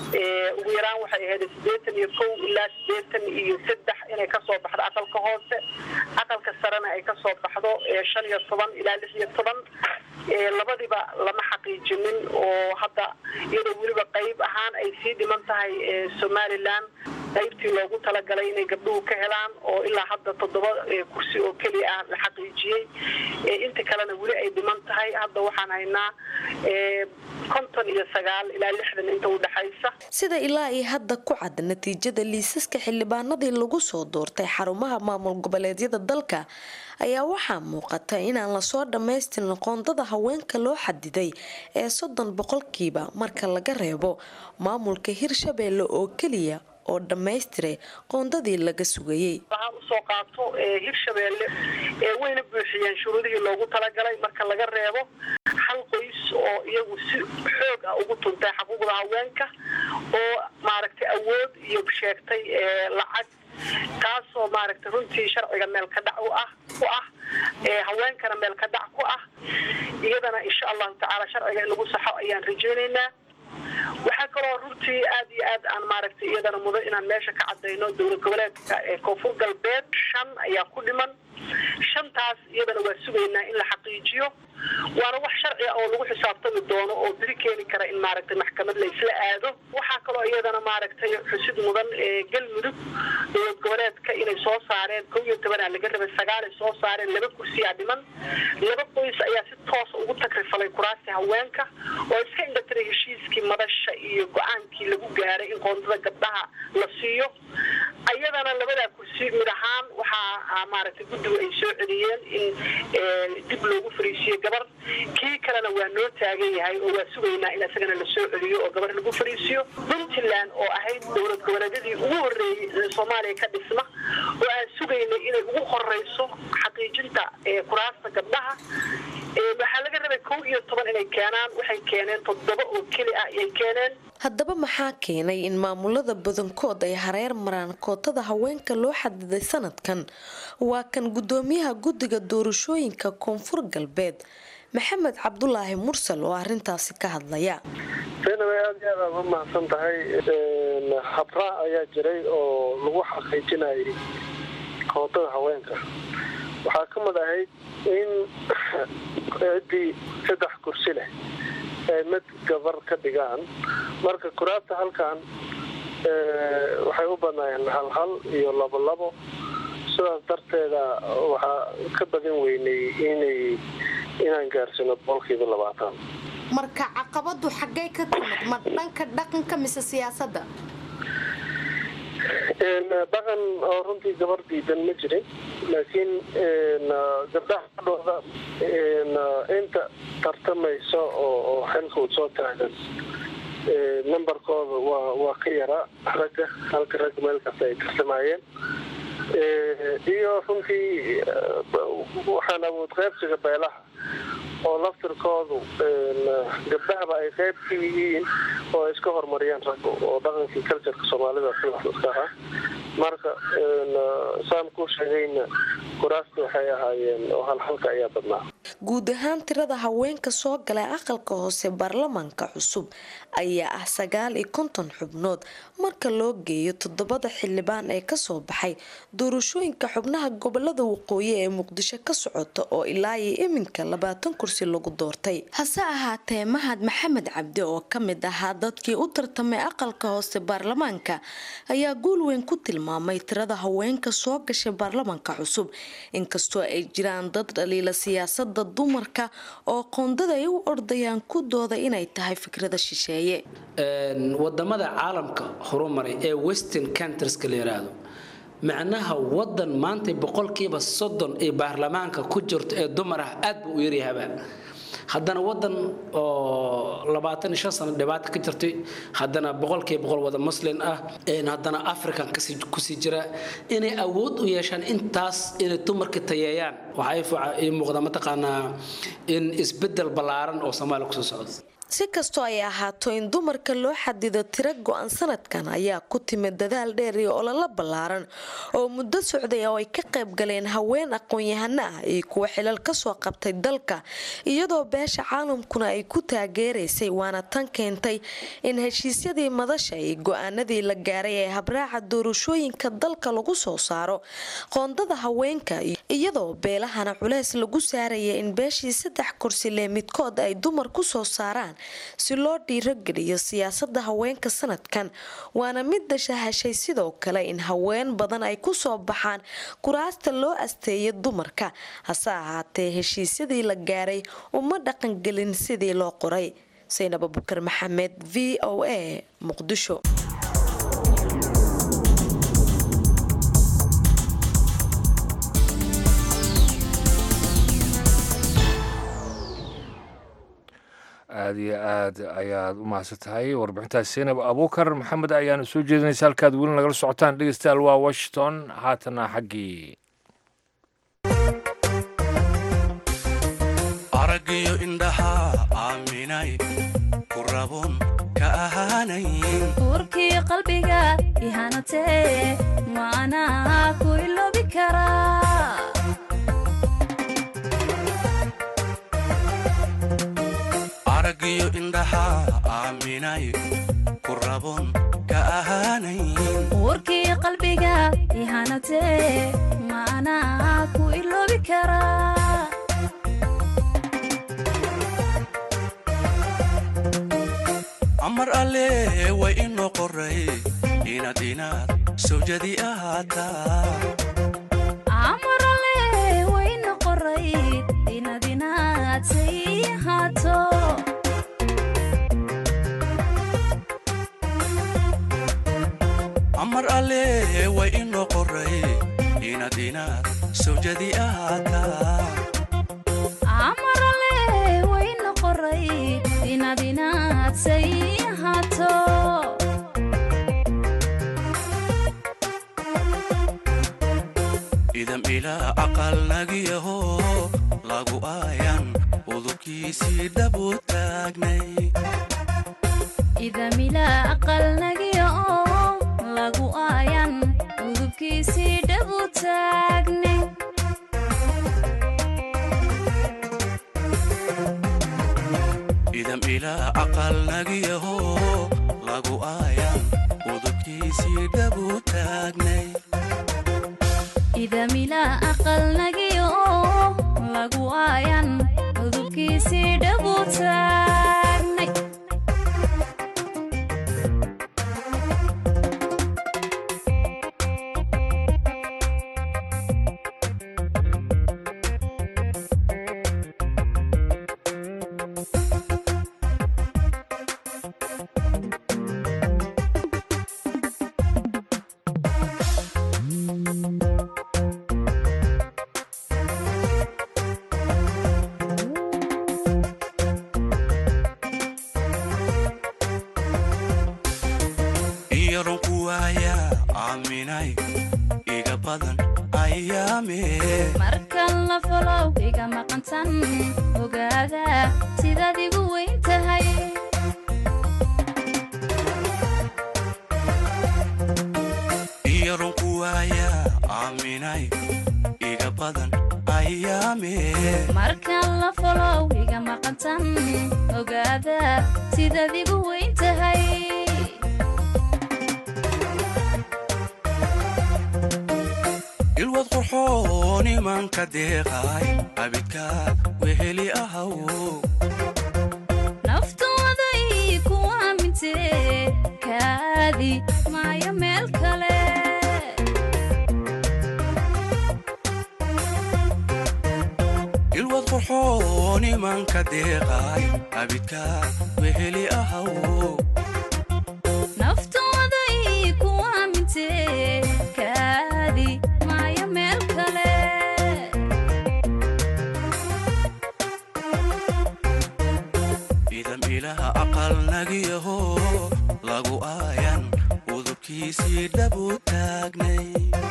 ugu yaraan waxay ahayd sideetan iyo kow ilaa sideetan iyo saddex inay kasoo baxdo aqalka hoose aqalka sarena ay kasoo baxdo shan iyo toban ilaa lix iyo toban labadiba lama xaqiijinin oo hadda iyadoo weliba qayb ahaan ay sii dhiman tahay somalilan qaybtii loogu talagalay inay gabdhuhu ka helaan oo ilaa hadda toddoba kursi oo keliya ah la xaqiijiyey inta kalena weli ay dhiman tahay hadda waxaan haynaa konton iyo sagaal ilaa lixdan inta udhexaysa sida ilaa iyo hadda ku cad natiijada liisaska xildhibaanadii lagu soo doortay xarumaha maamul goboleedyada dalka ayaa waxaa muuqata inaan lasoo dhammaystirin qoondada haweenka loo xadiday ee soddon boqolkiiba marka laga reebo maamulka hirshabeelle oo keliya oo dhammaystiray qoondadii laga sugayey waxaan usoo qaato hirshabeelle wayna buuxiyeen shuruudihii loogu talagalay marka laga reebo hal qoys oo iyagu si xoog ah ugu tuntay xuquuqda haweenka oo maaragtay awood iyo sheegtay lacag taasoo maaragtay runtii sharciga meel ka dhac u ah ku ah haweenkana meel ka dhac ku ah iyadana insha allahu tacaala sharciga in lagu saxo ayaan rajaynaynaa waxaa kaloo runtii aad iyo aad aan maaragtay iyadana mudan inaan meesha ka cadayno dowlad goboleedka ee koonfur galbeed shan ayaa ku dhiman shantaas iyadana waa sugaynaa in la xaqiijiyo waana wax sharci ah oo lagu xisaabtami doono oo beri keeni kara in maaragtay maxkamad la isla aado waxaa kaloo iyadana maaragtay xusid mudan galmudug dowlad goboleedka inay soo saareen kow iyo tobanaa laga rabay sagaalay soo saareen laba kursiyaa dhiman laba qoys ayaa si toosa ugu takrifalay kuraasi haweenka oo iska indhatiray heshiiskii madasha iyo go-aankii lagu gaaray in qoondada gabdhaha la siiyo ayadana labadaa kursi mid ahaan waxaa maaragtay guddigu ay soo celiyeen in dib loogu fariisiyo gabar kii kalena waa noo taagan yahay oo waa sugaynaa in isagana la soo celiyo oo gabar lagu fariisiyo puntland oo ahayd dowlad goboleedyadii ugu horreeyey ee soomaaliya ka dhisma oo aan sugaynay inay ugu horeyso xaqiijinta kuraasta gabdhaha waxaa laga rabay kow iyo toban inay keenaan waxay keeneen toddoba oo keli ah ayay keeneen haddaba maxaa keenay in maamulada badankood ay hareer maraan kootada haweenka loo xadiday sanadkan waa kan gudoomiyaha guddiga doorashooyinka koonfur galbeed maxamed cabdulaahi mursal oo arintaasi ka hadlaya zaynab aad iyo aad aad u mahadsan tahay habraac ayaa jiray oo lagu xaqiijinayay kootada haweenka waxaa ka mid ahayd in ciddii saddex kursi leh ay mid gabar ka dhigaan marka kuraasta halkan waxay u badnaayeen hal hal iyo labo labo sidaas darteeda waxaa ka badan weynay inay inaan gaarsino boqolkiiba labaatan marka caqabadu xaggay ka timid ma dhanka dhaqanka mise siyaasadda dhaqan oo runtii gabar diidan ma jirin laakiin gabdhaha dhooda inta tartamayso oo xilka u soo taagan numberkooda waa waa ka yaraa ragga halka ragga meel kasta ay tartamayeen iyo runtii waxaan awood qaybsiga beelaha oo laftirkoodu gabdhahaba ay qayb ka yihiin oo ay iska horumariyaan ragga oo dhaqankii culturka soomaalida sidaas iska ah marka saan ku sheegayna kuraasta waxay ahaayeen oo halhalka ayaa badnaa guud ahaan tirada haweenka soo galay aqalka hoose baarlamaanka cusub ayaa ah sagaal iyo konton xubnood marka loo geeyo toddobada xildhibaan ee kasoo baxay doorashooyinka xubnaha gobolada waqooyi ee muqdisho ka socota oo ilaa iyo iminka labaatan kursi lagu doortay hase ahaatee mahad maxamed cabdi oo kamid ahaa dadkii u tartamay aqalka hoose baarlamaanka ayaa guul weyn ku tilmaamay tirada haweenka soo gashay baarlamaanka cusub inkastoo ay jiraan dad dhaliila siyaasada dumarka oo qoondada ay u ordayaan ku dooda inay tahay fikrada shisheeye wadamada caalamka horumaray ee western countrieska la yiraahdo macnaha wadan maanta boqolkiiba soddon ee baarlamaanka ku jirto ee dumar ah aad buu u yaryahaba haddana wadan oo labaatan iyo shan sano dhibaata ka jirtay haddana boqolkiiba boqol wada muslin ah haddana african kusii jira inay awood u yeeshaan intaas inay dumarka tayeeyaan waxaa ii muuqda mataqaanaa in isbedel ballaaran oo soomaaliya kusoo socdo si kastoo ay ahaato in dumarka loo xadido tiro go-an sanadkan ayaa ku timid dadaal dheer iyo ololo ballaaran oo muddo socday oo ay ka qayb galeen haween aqoon-yahano ah iyo kuwa xilal kasoo qabtay dalka iyadoo beesha caalamkuna ay ku taageeraysay waana tan keentay in heshiisyadii madasha iyo go-aanadii la gaaray ee habraaca doorashooyinka dalka lagu soo saaro qoondada haweenka iyadoo beelahana culeys lagu saaraya in beeshii saddex kursi lee midkood ay dumar kusoo saaraan si loo dhiirogeliyo siyaasada haweenka sanadkan waana midda shahashay sidoo kale in haween badan ay kusoo baxaan kuraasta loo asteeya dumarka hase ahaatee heshiisyadii la gaaray uma dhaqangelin sidii loo qoray saynab abukar maxamed v o a muqdisho aada iyo aad ayaad u mahadsan tahay warbixintaas seynab abuukar maxamed ayaana soo jeedinaysa halkaad weli nagala socotaan dhegeystayaal waa washington haatana xaggii aragiyo indhaha aaminay ku rabun ka ahaanayn uurkii qalbiga ihanatee maanaa ku iloobi karaa aragiyo indhaha aaminay ku rabun ka ahaanayn uurkii qalbiga ihanatee maanaa ku iloobi karaa amar alle way inoo qoray inaad inaad sawjadi ahaataa amarale wayna qoray inaad inaad say ahaato amar alle way inoo qoray inaad inaad sawjadi ahaataa amarale wayna qoray inaad inaad say ahaato idam ilaa aqalnagiyaho lagu aayan udubkiisii dhabu taagnay idamila aqalnagiya oo lagu aayan udubkiisii dhabu taagne idam ilaa aqalnagiyaho lagu aayan udubkiisii dhabu taagnay idamila aqalnagiya oo lagu aayan udubkiisii dhabu taagnay iyaron ku waaya aaminay iga badan ayaame markan la folow iga maqantan ogaada sidaad igu weyn tahay iyaron ku waaya aaminay iga badan ayaame markan la folow iga maqantan ogaada sidaad igu weyn tahay ilwad qurxoon imanka deeqay abidka weheli ahaw naftooday ku aamintee kaadi maayo meel kale ilwad qurxoon imanka deeqay abidka weheli ahaw naftooday ku aamintee kaadi maayo meel kale idam ilaha aqalnagiyaho lagu aayan udubkiisii dhabu taagnay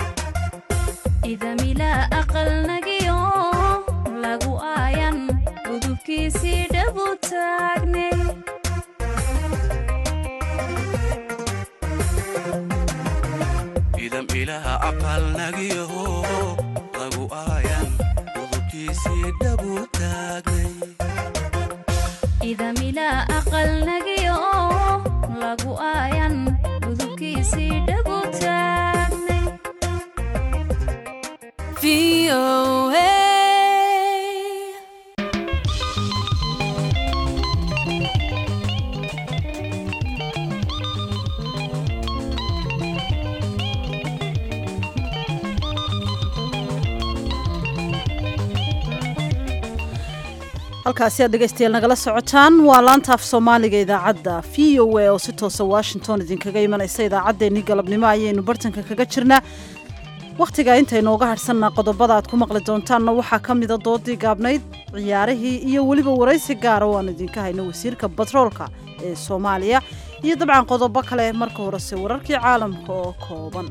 idamila aqalnagiyo lagu aayan udubkiisii dhabu taagne idam ilaha aqalnagiyaho lagu aayan udubkiisii dhabu taagnay idamila aqalnagiyo lagu aayan udubkiisii dhabu taagne halkaasi aad dhegaystayaal nagala socotaan waa laanta af soomaaliga idaacadda v o a oo si toosa washington idinkaga imanaysa idaacaddeenii galabnimo ayaynu bartanka kaga jirnaa wakhtiga intaynooga hadhsannaa qodobada aad ku maqli doontaanna waxaa ka mida doodii gaabnayd ciyaarihii iyo weliba waraysi gaara oo aan idinka hayno wasiirka batroolka ee soomaaliya iyo dabcan qodobo kale marka horese wararkii caalamka oo kooban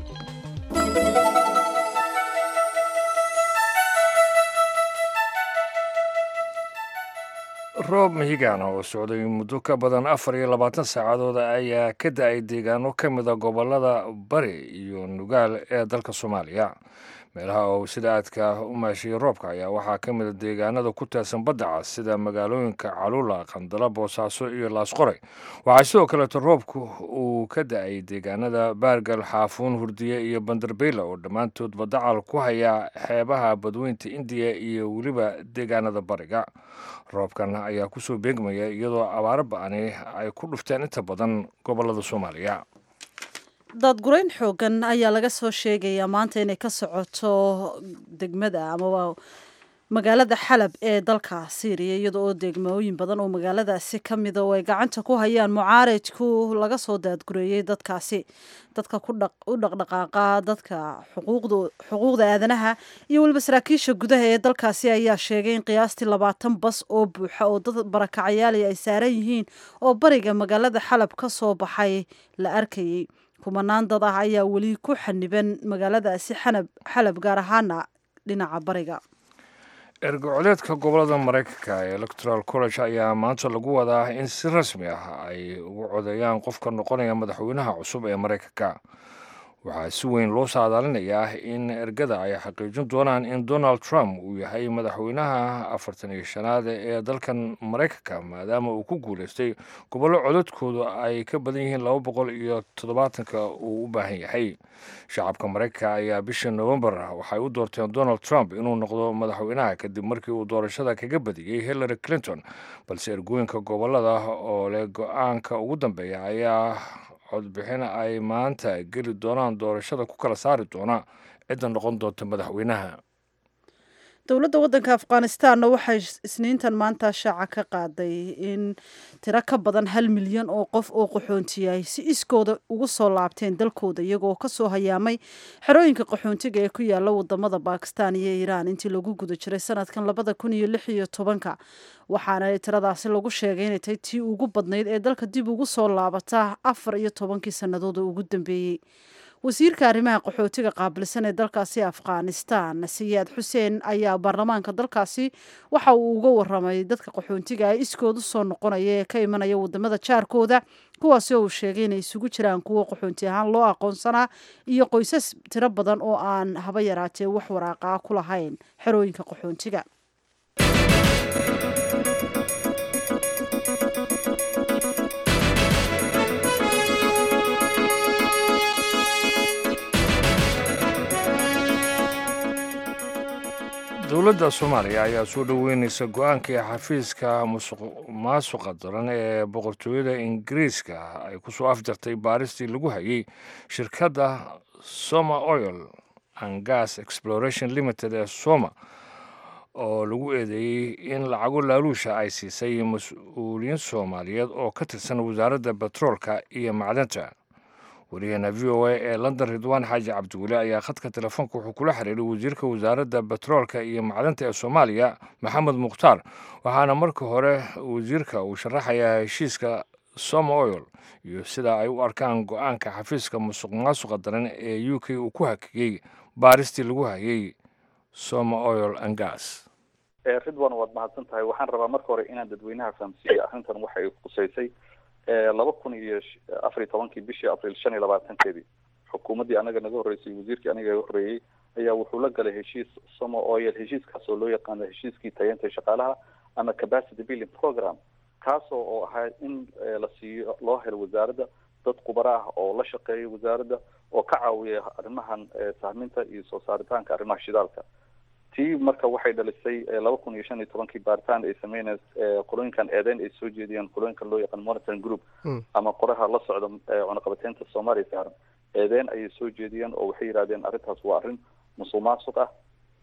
roob mihigan oo socday muddo ka badan afar iyo labaatan saacadood ayaa ka da-ay deegaano ka mida gobolada bari iyo nugaal ee dalka soomaaliya meelaha oo sida aadka u maashiyey roobka ayaa waxaa ka mida deegaanada ku teersan badda cas sida magaalooyinka calula qandala boosaaso iyo laasqoray waxaa sidoo kaleeto roobku uu ka da-ay deegaanada baargal xaafuun hurdiye iyo banderbeyla oo dhammaantood badacal ku haya xeebaha badweynta indiya iyo weliba deegaanada bariga roobkan ayaa kusoo beegmaya iyadoo abaaro ba-ani ay ku dhufteen inta badan gobolada soomaaliya daadgurayn xoogan ayaa laga soo sheegayaa maanta inay ka socoto degmada amaba magaalada xalab ee dalka syriya iyada oo degmooyin badan oo magaaladaasi ka mida oo ay gacanta ku hayaan mucaaradku laga soo daadgureeyey dadkaasi dadka u dhaqdhaqaaqa dadka xuquuqda aadanaha iyo weliba saraakiisha gudaha ee dalkaasi ayaa sheegay in qiyaastii labaatan bas oo buuxa oo dad barakacayaali ay saaran yihiin oo bariga magaalada xalab ka soo baxay la arkayey kumanaan dad ah ayaa weli ku xaniban magaaladaasi xalab gaar ahaana dhinaca bariga ergocoleedka gobolada maraykanka ee electoral college ayaa maanta lagu wadaa in si rasmi ah ay ugu codeeyaan qofka noqonaya madaxweynaha cusub ee maraykanka waxaa si weyn loo saadaalinayaa in ergada ay xaqiijin doonaan in donald trump uu yahay madaxweynaha afartan iyo shanaad ee dalkan maraykanka maadaama uu ku guuleystay gobollo codadkoodu ay ka badan yihiin laba boqol iyo toddobaatanka uu u baahan yahay shacabka maraykanka ayaa bishii novembar waxay u doorteen donald trump inuu noqdo madaxweynaha kadib markii uu doorashada kaga badiyey hillary clinton balse ergooyinka gobolada oo leh go-aanka ugu dambeeya ayaa codbixin ay maanta geli doonaan doorashada ku kala saari doona cidda noqon doonta madaxweynaha dowladda waddanka afghanistanna waxay isniintan maanta shaaca ka qaaday in tiro ka badan hal milyan oo qof oo qaxoontiyay si iskooda ugu soo laabteen dalkooda iyagoo kasoo hayaamay xerooyinka qaxoontiga ee ku yaala wadamada bakistan iyo iiraan intii lagu guda jiray sanadkan labada kun iyo lix iyo tobanka waxaana tiradaasi lagu sheegay inay tahay tii ugu badnayd ee dalka dib ugu soo laabata afar iyo tobankii sannadood oo ugu dambeeyey wasiirka arrimaha qaxootiga qaabilsan ee dalkaasi afghanistan siyaad xuseen ayaa baarlamaanka dalkaasi waxa uu uga waramay dadka qaxoontiga ee iskood u soo noqonaya ee ka imanaya wadamada jaarkooda kuwaasi oo uu sheegay inay isugu jiraan kuwo qaxoonti ahaan loo aqoonsanaa iyo qoysas tiro badan oo aan haba yaraatee wax waraaqaa ku lahayn xerooyinka qaxoontiga dowladda soomaaliya ayaa soo dhoweynaysa go-aankii xafiiska musuq maasuqa daran ee boqortooyada ingiriiska ay kusoo afjartay baaristii lagu hayay shirkadda soma oil and gas exploration limited ee soma oo lagu eedeeyey in lacago laaluusha ay siisay mas-uuliyiin soomaaliyeed oo ka tirsan wasaaradda betroolka iyo macdanta wariyaheena v o a ee london ridwaan xaaji cabdiweli ayaa khadka telefoonka wuxuu kula xiriiray wasiirka wasaaradda betroolka iyo macdanta ee soomaaliya maxamed mukhtaar waxaana marka hore wasiirka uu sharaxayaa heshiiska soma oil iyo sida ay u arkaan go-aanka xafiiska musuq maasuqa daran ee u k uu ku hakiyey baaristii lagu hayay soma oil and gas ridwan waad mahadsan tahay waxaan rabaa marka hore inaan dadweynaha fahamsiiyey arrintan waxay khuseysay laba kun iyo afar iyo tobankii bishii abril shan iyo labaatankeedii xukuumaddii anaga naga horreysay wasiirkii aniga iga horreeyey ayaa wuxuu la galay heshiis somo oil heshiiskaas oo loo yaqaano heshiiskii tayeenta shaqaalaha ama capacity building program kaasoo oo ahaa in la siiyo loo helo wasaaradda dad khubaro ah oo la shaqeeya wasaaradda oo ka caawiya arrimahan sahminta iyo soo saaritaanka arrimaha shidaalka tii marka waxay dhalisay laba kun iyo shan iyo tobankii baaritaan ay sameynay qolooyinkan eedeyn ay soo jeediyeen qolooyinkan loo yaqaan monitoring group ama qoraha la socda cunaqabateynta soomaaliya saaran eedeyn ayay soo jeediyeen oo waxay yidhahdeen arrintaas waa arrin musuq maasuq ah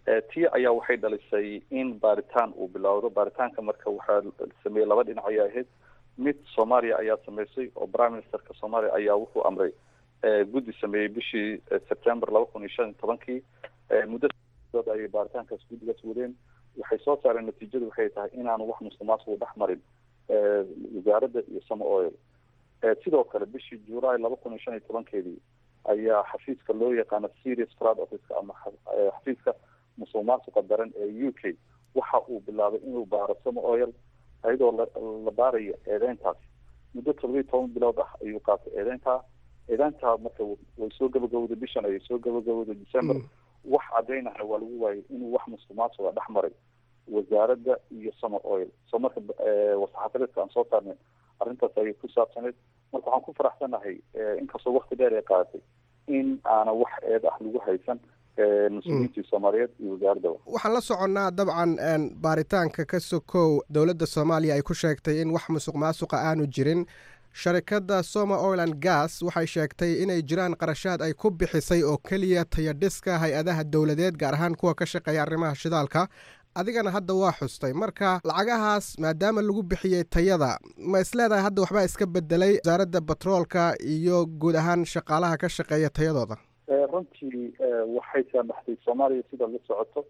tii ayaa waxay dhalisay in baaritaan uu bilowdo baaritaanka marka waxaa sameeyey laba dhinac ayaa ahayd mid soomaaliya ayaa sameysay oo prime ministerka soomaaliya ayaa wuxuu amray guddi sameeyey bishii september laba kun iyo shan iyo tobankii muddo dood ayay baaritaankaas guddigaas wadeen waxay soo saareen natiijadu waxay tahay inaanu wax musuqmaasuqu dhex marin wasaaradda iyo sama oil sidoo kale bishii july laba kun iyo shan iyo tobankeedii ayaa xafiiska loo yaqaano serious fraud officeka ama xafiiska musuq maasuqa daran ee u k waxa uu bilaabay inuu baaro sama oil ayadoo la baarayo eedeyntaas muddo toddobiyi toban bilood ah ayuu qaatay eedeyntaa eedeyntaa marka way soo gabagabowday bishan ayay soo gabagabowday december wax caddaynahna waa lagu waayay inuu wax musuq maasuqa dhex maray wasaaradda iyo summer oil soo marka wasaxaafadeedka aan soo saarnay arrintaas ayay ku saabsaneyd marka waxaan ku faraxsanahay inkastoo wakti dheer ay qaadatay in aana wax eed ah lagu haysan mas-uuliyiintii soomaaliyeed iyo wasaaraddaba waxaan la soconnaa dabcan baaritaanka ka sokow dowladda soomaaliya ay ku sheegtay in wax musuq maasuqa aanu jirin sharikadda soma oiland gas waxay sheegtay inay jiraan qarashaad ay ku bixisay oo keliya tayadhiska hay-adaha dowladeed gaar ahaan kuwa ka shaqeeya arrimaha shidaalka adigana hadda waa xustay marka lacagahaas maadaama lagu bixiyey tayada ma isleedahay hadda waxbaa iska bedelay wasaaradda batroolka iyo guud ahaan shaqaalaha ka shaqeeya tayadooda runtii waxay saamaxday soomaaliya sida la socoto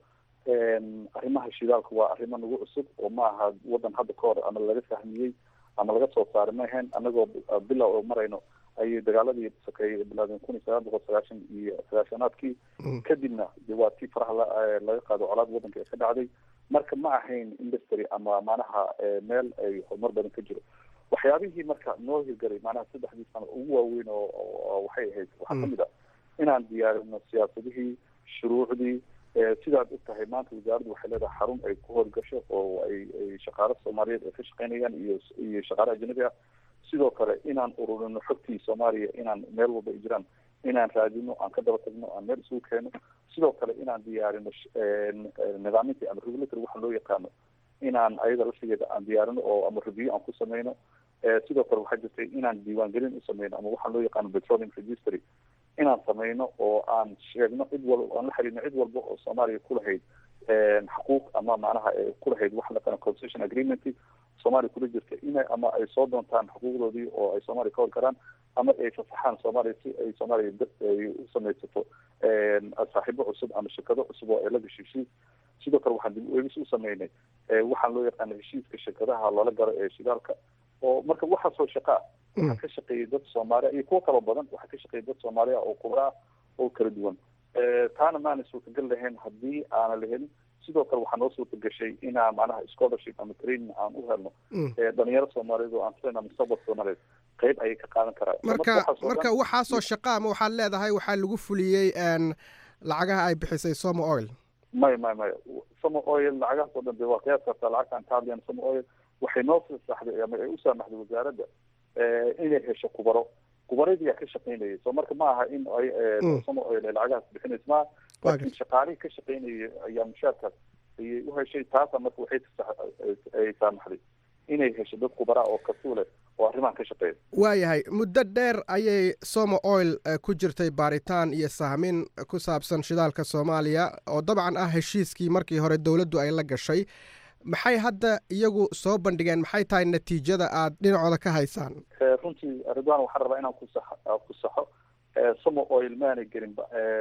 arrimaha shidaalka waa arrimo nagu cusub oo ma aha waddan hadda ka hor ama laga fahmiyey ama laga soo saaray ma ahayn anagoo bilow oo marayno ayay dagaaladii sokeeyey bilaadeen kun iyo sagaal boqol sagaashan iyo sagaashanaadkii kadibna de waa tii faraha laga qaado colaad waddanka ee ka dhacday marka ma ahayn industry ama macnaha meel ay horumar badan ka jiro waxyaabihii marka noo hirgaray macnaha saddexdii sano ugu waaweyn oo waxay ahayd waxaa kamid a inaan diyaarino siyaasadihii shuruucdii sidaad og tahay maanta wasaaraddu waxay leedahay xarun ay ku howlgasho oo ay ay shaqaalo soomaaliyeed ay ka shaqeynayaan iyo iyo shaqaale ajnabi ah sidoo kale inaan ururino xogtii soomaaliya inaan meel walba ay jiraan inaan raadino aan ka daba tagno aan meel isugu keeno sidoo kale inaan diyaarino nidaamintii ama regulatory waxa loo yaqaano inaan ayada laftigeeda aan diyaarino oo ama review aan ku sameyno sidoo kale waxaa jirtay inaan diiwaangelin u sameyno ama waxaa loo yaqaano petroleum registry inaan sameyno oo aan sheegno cid walba aan la xiriirno cid walba oo soomaaliya kulahayd xuquuq ama macnaha kulahayd wax laqana concession agreement soomaaliya kula jirta ina ama ay soo doontaan xuquuqdoodii oo ay soomaaliya ka hor karaan ama ay fasaxaan soomaaliya si ay soomaaliya ay u samaysato saaxiibo cusub ama shirkado cusub oo ay la gasho heshiis sidoo kale waxaan dib u eegis u sameynay waxaan loo yaqaana heshiiska shirkadaha loola garo ee shidaalka oo marka waxaasoo shaqaa waxaa ka shaqeeyay dad soomaaliya iyo kuwo kaloo badan waxaa ka shaqeeyay dad soomaaliya oo kubra ah oo kala duwan taana maana suurtagal lahayn haddii aana la helin sidoo kale waxaa noo suurta gashay inaan macnaha scholarship ama training aan u helno dhalinyaro soomaaliyeed oo aan filayna mustaqbalka soomaaliyeed qayb ayay ka qaadan karaan marka marka waxaasoo shaqa ama waxaad leedahay waxaa lagu fuliyey lacagaha ay bixisay somo oil maya maya maya somo oil lacagahaas oo dhan de waa qiyaas kartaa lacagta aan ka hadlayna somo oil waxay noo fasaxday ama ay u saamaxday wasaaradda inay hesho kubaro kubaradii yaa ka shaqeynayay so marka ma aha in ay somo oil ay lacagahaas bixinaysa maaha laakiin shaqaalihii ka shaqeynayay ayaa mushaarkaas ayay u heshay taasa marka waxay ay saamaxday inay hesho dad kubara oo kasuule oo arrimahan ka shaqeeya waayahay muddo dheer ayay somo oil ku jirtay baaritaan iyo sahmin ku saabsan shidaalka soomaaliya oo dabcan ah heshiiskii markii hore dowladdu ay la gashay maxay hadda iyagu soo bandhigeen maxay tahay natiijada aad dhinacooda ka haysaan runtii ridwan waxaan rabaa inaan kusax ku saxo somo oil maanay gelin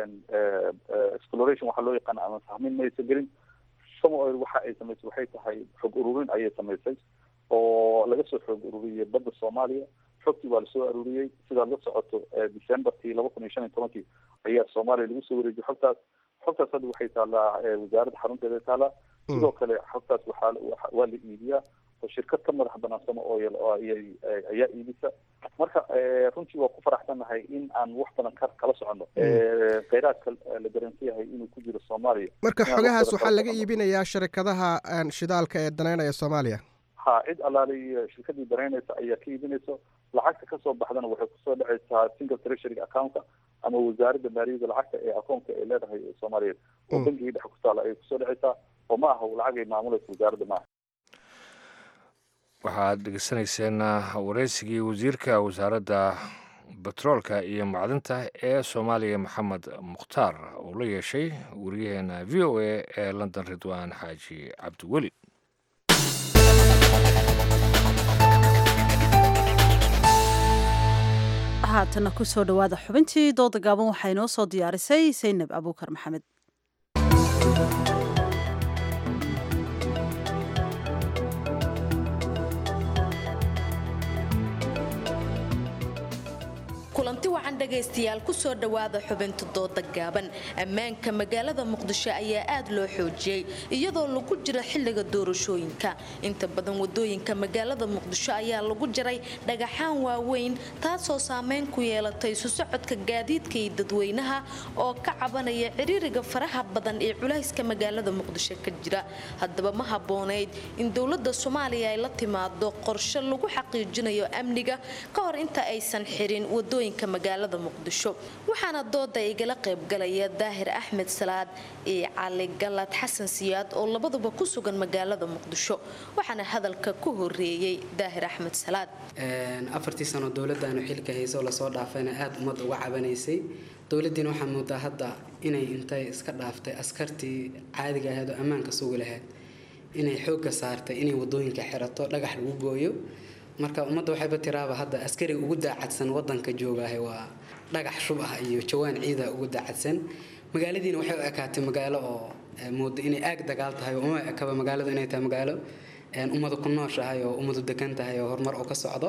exploration waxaa loo yaqaana ama sahmin maysa gelin somo oil waxa ay samaysay waxay tahay xog ururin ayay samaysay oo laga soo xoog ururiyey badda soomaaliya xogtii waa lasoo aruuriyey sidaad la socoto decemberkii laba kun iyo shan iyo tobankii ayaa soomaaliya lagu soo wareejiyey xogtaas xogtaas hadda waxay taallaa wasaaradda xarunteeda taallaa sidoo kale xogtaas waxaa waa la iibiyaa oo shirkad ka madax banaan sama oil oo ayay ayaa iibisa marka runtii waa ku faraxsanahay in aan wax badan ka kala socono kheyraadka la garansan yahay inuu ku jiro soomaaliya marka xogahaas waxaa laga iibinayaa sharikadaha shidaalka ee daneynaya soomaaliya ha cid allaali shirkadii dareynaysa ayaa ka iibinayso lacagta kasoo baxdana waxay kusoo dhacaysaa single treasury accountka ama wasaaradda maaliyadda lacagta ee akoonka ay leedahay soomaaliyeed oo bangigii dhexe ku taala ayay kusoo dhacaysaa oo ma aha lacag ay maamulaysa wasaaradda maaha waxaad dhegeysanayseen wareysigii wasiirka wasaaradda betroolka iyo macdinta ee soomaaliya maxamed mukhtaar uu la yeeshay wariyaheena v o a ee london ridwaan xaaji cabdiweli haatana kusoo dhowaada xubintii dooda gaaban waxaa inoo soo diyaarisay saynab abuukar maxamed kulanti wacan dhagaystayaal kusoo dhowaada xubinta dooda gaaban ammaanka magaalada muqdisho ayaa aad loo xoojiyey iyadoo lagu jira xilliga doorashooyinka inta badan wadooyinka magaalada muqdisho ayaa lagu jiray dhagaxaan waaweyn taasoo saameyn ku yeelatay isu socodka gaadiidka iyo dadweynaha oo ka cabanaya ciriiriga faraha badan ee culayska magaalada muqdisho ka jira haddaba ma habboonayd in dowlada soomaaliya ay la timaado qorshe lagu xaqiijinayo amniga ka hor inta aysan xirin wadooyinka magaalada muqdisho waxaana dooda igala qaybgalaya daahir axmed salaad iyo cali galad xasan siyaad oo labaduba ku sugan magaalada muqdisho waxaana hadalka ku horeeyey daahir axmed salaad afartii sano dowladaanu xilka hayso lasoo dhaafayna aada ummadda uga cabanaysay dowladiina waxaa moodaa hadda inay intay iska dhaaftay askartii caadiga ahayd oo ammaanka sugi lahayd inay xoogga saartay inay wadooyinka xirato dhagax lagu gooyo marka ummadda waxayba tiraaba hadda askariga ugu daacadsan wadanka joogaahe waa dhagax shub ah iyo jawaan ciida ugu daacadsan magaaladiina waxay u ekaatay magaalo oo mooda inay aag dagaal tahay oo uma ekaba magaaladu inay tahay magaalo ummadu ku nooshahay oo ummadu degan tahay oo horumar oo ka socdo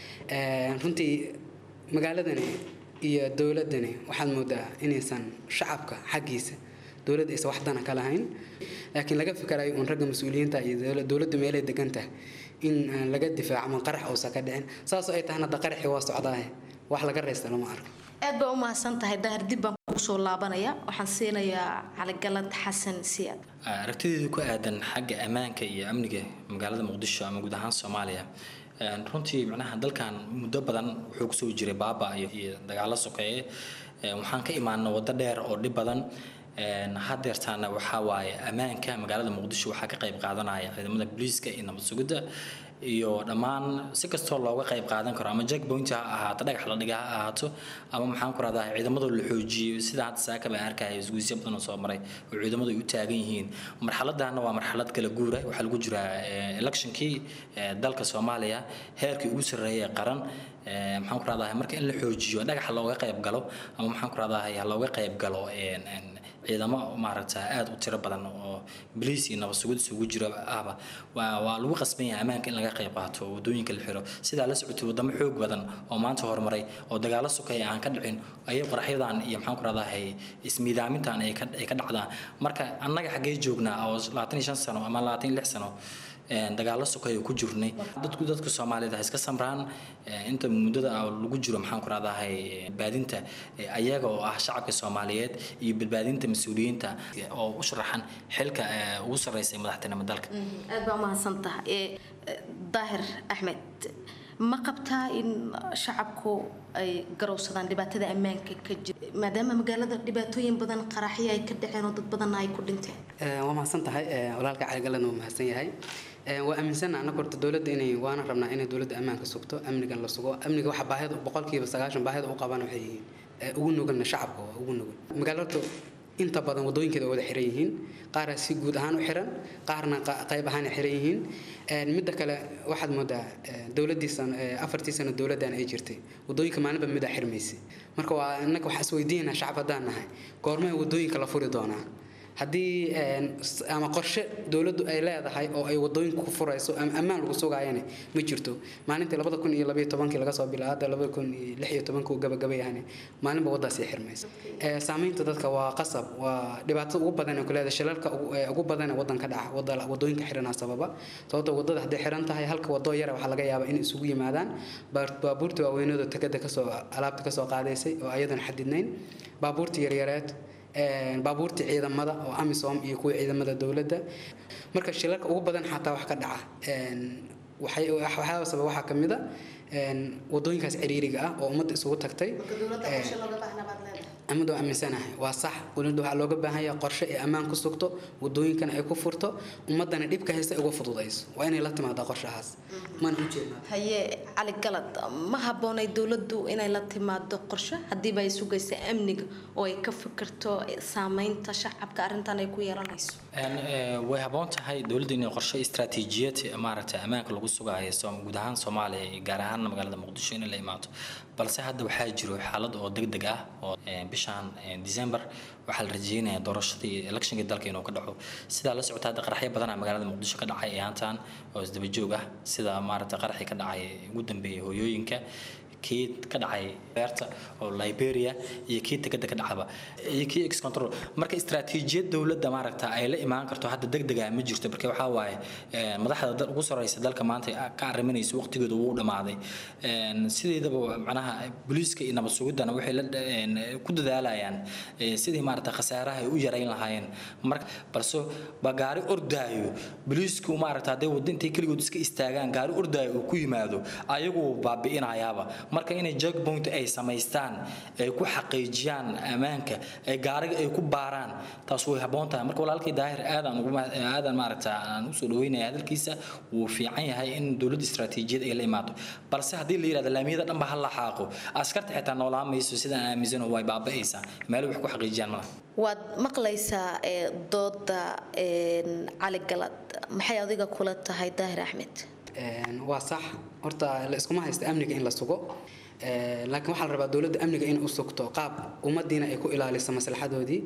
runtii magaaladani iyo dowladani waxaad moodaa inaysan shacabka xaggiisa dowladda aysan wax dana ka lahayn laakiin laga fikarayo uun ragga mas-uuliyiinta iyo dowladdu meelay degan tahay in laga difaaco ma qarax uusan ka dhicin saasoo ay tahana hadda qaraxii waa socdaahe wax laga raysta lama arko aad baa u mahadsan tahay daahir dib baan kugu soo laabanaya waxaan siinayaa caligalad xasan siyaad aragtideedu ku aadan xagga ammaanka iyo amniga magaalada muqdisho ama guud ahaan soomaaliya runtii macnaha dalkan muddo badan wuxuu kusoo jiray baaba iyo dagaalo sokeeye waxaan ka imaana waddo dheer oo dhib badan hadeertaana waxaa waaye ammaanka magaalada muqdisho waxaa ka qayb qaadanaya ciidamada booliiska iyo nabad sugidda iyo dhammaan si kastoo looga qayb qaadan karo ama jackpoint ha ahaato dhagax la dhiga ha ahaato ama maxaan ku rahdaa ciidamada la xoojiyo sida hadda saaka baan arkaya isguusyo badan oo soo maray oo ciidamadu ay u taagan yihiin marxaladana waa marxalad kala guura waxaa lagu jiraa electionkii dalka soomaaliya heerkii ugu sarreeyay qaran maxaan ku rahdaa marka in la xoojiyo dhagaxa looga qayb galo ama maxaan ku rahdaa looga qayb galo ciidamo maaragta aada u tiro badan oo boliis iyo nabad sugid isugu jiro ahba waa waa lagu qasban yahay ammaanka in laga qayb qaato wadooyinka la xiro sidaa la socotay wadamo xoog badan oo maanta horumaray oo dagaalo sukaya aan ka dhicin ayay qaraxyadan iyo maxaan ku rahdahay ismiidaamintan ay ka ay ka dhacdaan marka annaga xaggee joognaa oo labaatan iyo shan sano ama labaatan iyo lix sano dagaalo sokaya ku jirnay dadku dadka soomaaliyeed ha iska samraan inta muddada lagu jiro maxaan ku rahdahay badbaadinta ayaga oo ah shacabka soomaaliyeed iyo badbaadinta mas-uuliyiinta oo u sharaxan xilka ugu sarreysay madaxtinimo dalka aad baa umahadsan tahay daahir axmed ma qabtaa in shacabku ay garowsadaan dhibaatada ammaanka ka jira maadaama magaalada dhibaatooyin badan qaraxyo ay ka dhaceen oo dad badanna ay ku dhinteen waa mahadsan tahay walaalka caligalan waa mahadsan yahay waa aaminsana annaga horta dowladda inay waana rabnaa inay dowladda ammaanka sugto amnigan la sugo amniga waxa baahida boqolkiiba sagaashan baahida u qabaan waxay yihiin ugu nuganna shacabka waa ugu nugan magaalada inta badan wadooyinkeeda wada xiran yihiin qaara si guud ahaan u xiran qaarna qayb ahaan xiran yihiin midda kale waxaad moodaa dowladii afartii sano dowladdan ay jirtay wadooyinka maalinba midaa xirmaysay marka waa innaga waxaa isweydiinaa shacab haddaan nahay goormay wadooyinka la furi doonaa haddii ama qorshe dowladdu ay leedahay oo ay wadooyinka ku furayso ama ammaan lagu sugaayana ma jirto maalintii labada kun iyo labaiyo tobankii laga soo bilaabo hadda labada kun iyo lix iyo tobankii uu gabagabayahane maalinba waddaas ay xirmaysa saamaynta dadka waa qasab waa dhibaatada ugu badan ee ku leedahay shilalka ugu badan ee waddanka dhaca wadooyinka xiranaa sababa sababta wadada hadday xiran tahay halka wadoo yara waxaa laga yaabaa in isugu yimaadaan baabuurta waaweynooda takada kasoo alaabta kasoo qaadaysay oo ayadan xadidnayn baabuurta yaryareed baabuurta ciidamada oo amisom iyo kuwa ciidamada dowladda marka shilalka ugu badan xataa wax ka dhaca waxyaaba sabab waxaa kamid a wadooyinkaas ciriiriga ah oo ummadda isugu tagtay amada waa aaminsanahay waa sax dowladda waxaa looga baahan yahay qorshe ay ammaan ku sugto wadooyinkana ay ku furto ummadana dhibka haysta ay uga fududayso waa inay la timaadaa qorshahaas mana u jeednaa haye cali galad ma habboonay dowladdu inay la timaado qorshe haddiiba ay sugaysa amniga oo ay ka fikirto saameynta shacabka arrintan ay ku yeelanayso way habboon tahay dowladda inay qorshe istaraatiijiyad maaragtay ammaanka lagu sugayo guud ahaan soomaaliya iyo gaar ahaan magaalada muqdisho inay la imaato balse hadda waxaa jiro xaalad oo degdeg ah oo bishan december waxaa la rajeynayaa doorashadii electionka dalka inuu ka dhaco sidaa la socota hadda qaraxyo badanaa magaalada muqdisho ka dhacay ayaantan oo isdaba joog ah sida maaragtay qaraxii ka dhacay ugu dambeeyay hooyooyinka kii ka dhacay beerta oo liberia iyo kii tegada ka dhacaba iyo kii ex control marka istaraatiijiyad dowladda maaragta ay la imaan karto hadda degdega ma jirto marka waxaa waaye madaxda ugu sareysa dalka maanta ka arriminaysa waqtigooda wuu dhamaaday sideedaba macnaha booliiska iyo nabad sugidana waxay la ku dadaalayaan sidii maaragta khasaaraha ay u yarayn lahaayeen marka balse ba gaari ordaayo booliisku maaragta hadday wadda intay keligood iska istaagaan gaari ordaayo uu ku yimaado ayagu baabi'inayaaba marka inay jackpoint ay samaystaan ay ku xaqiijiyaan ammaanka ay gaariga ay ku baaraan taas way habboon tahay marka walaalkii daahir aadaan ugu aadan maaragta aan usoo dhaweynaya hadalkiisa wuu fiican yahay in dowladda istaraatiijiyad ay la imaato balse haddii la yidhahdo laamiyada dhan ba ha la xaaqo askarta xitaa noolaan mayso sidaan aaminsan way baaba'aysaa meelo wax ku xaqiijiyaan malaha waad maqlaysaa ee dooda cali galad maxay adiga kula tahay daahir axmed waa sax horta la iskuma haysta amniga in la sugo laakiin waxaa la rabaa dowladda amniga in u sugto qaab ummadiina ay ku ilaaliso maslaxadoodii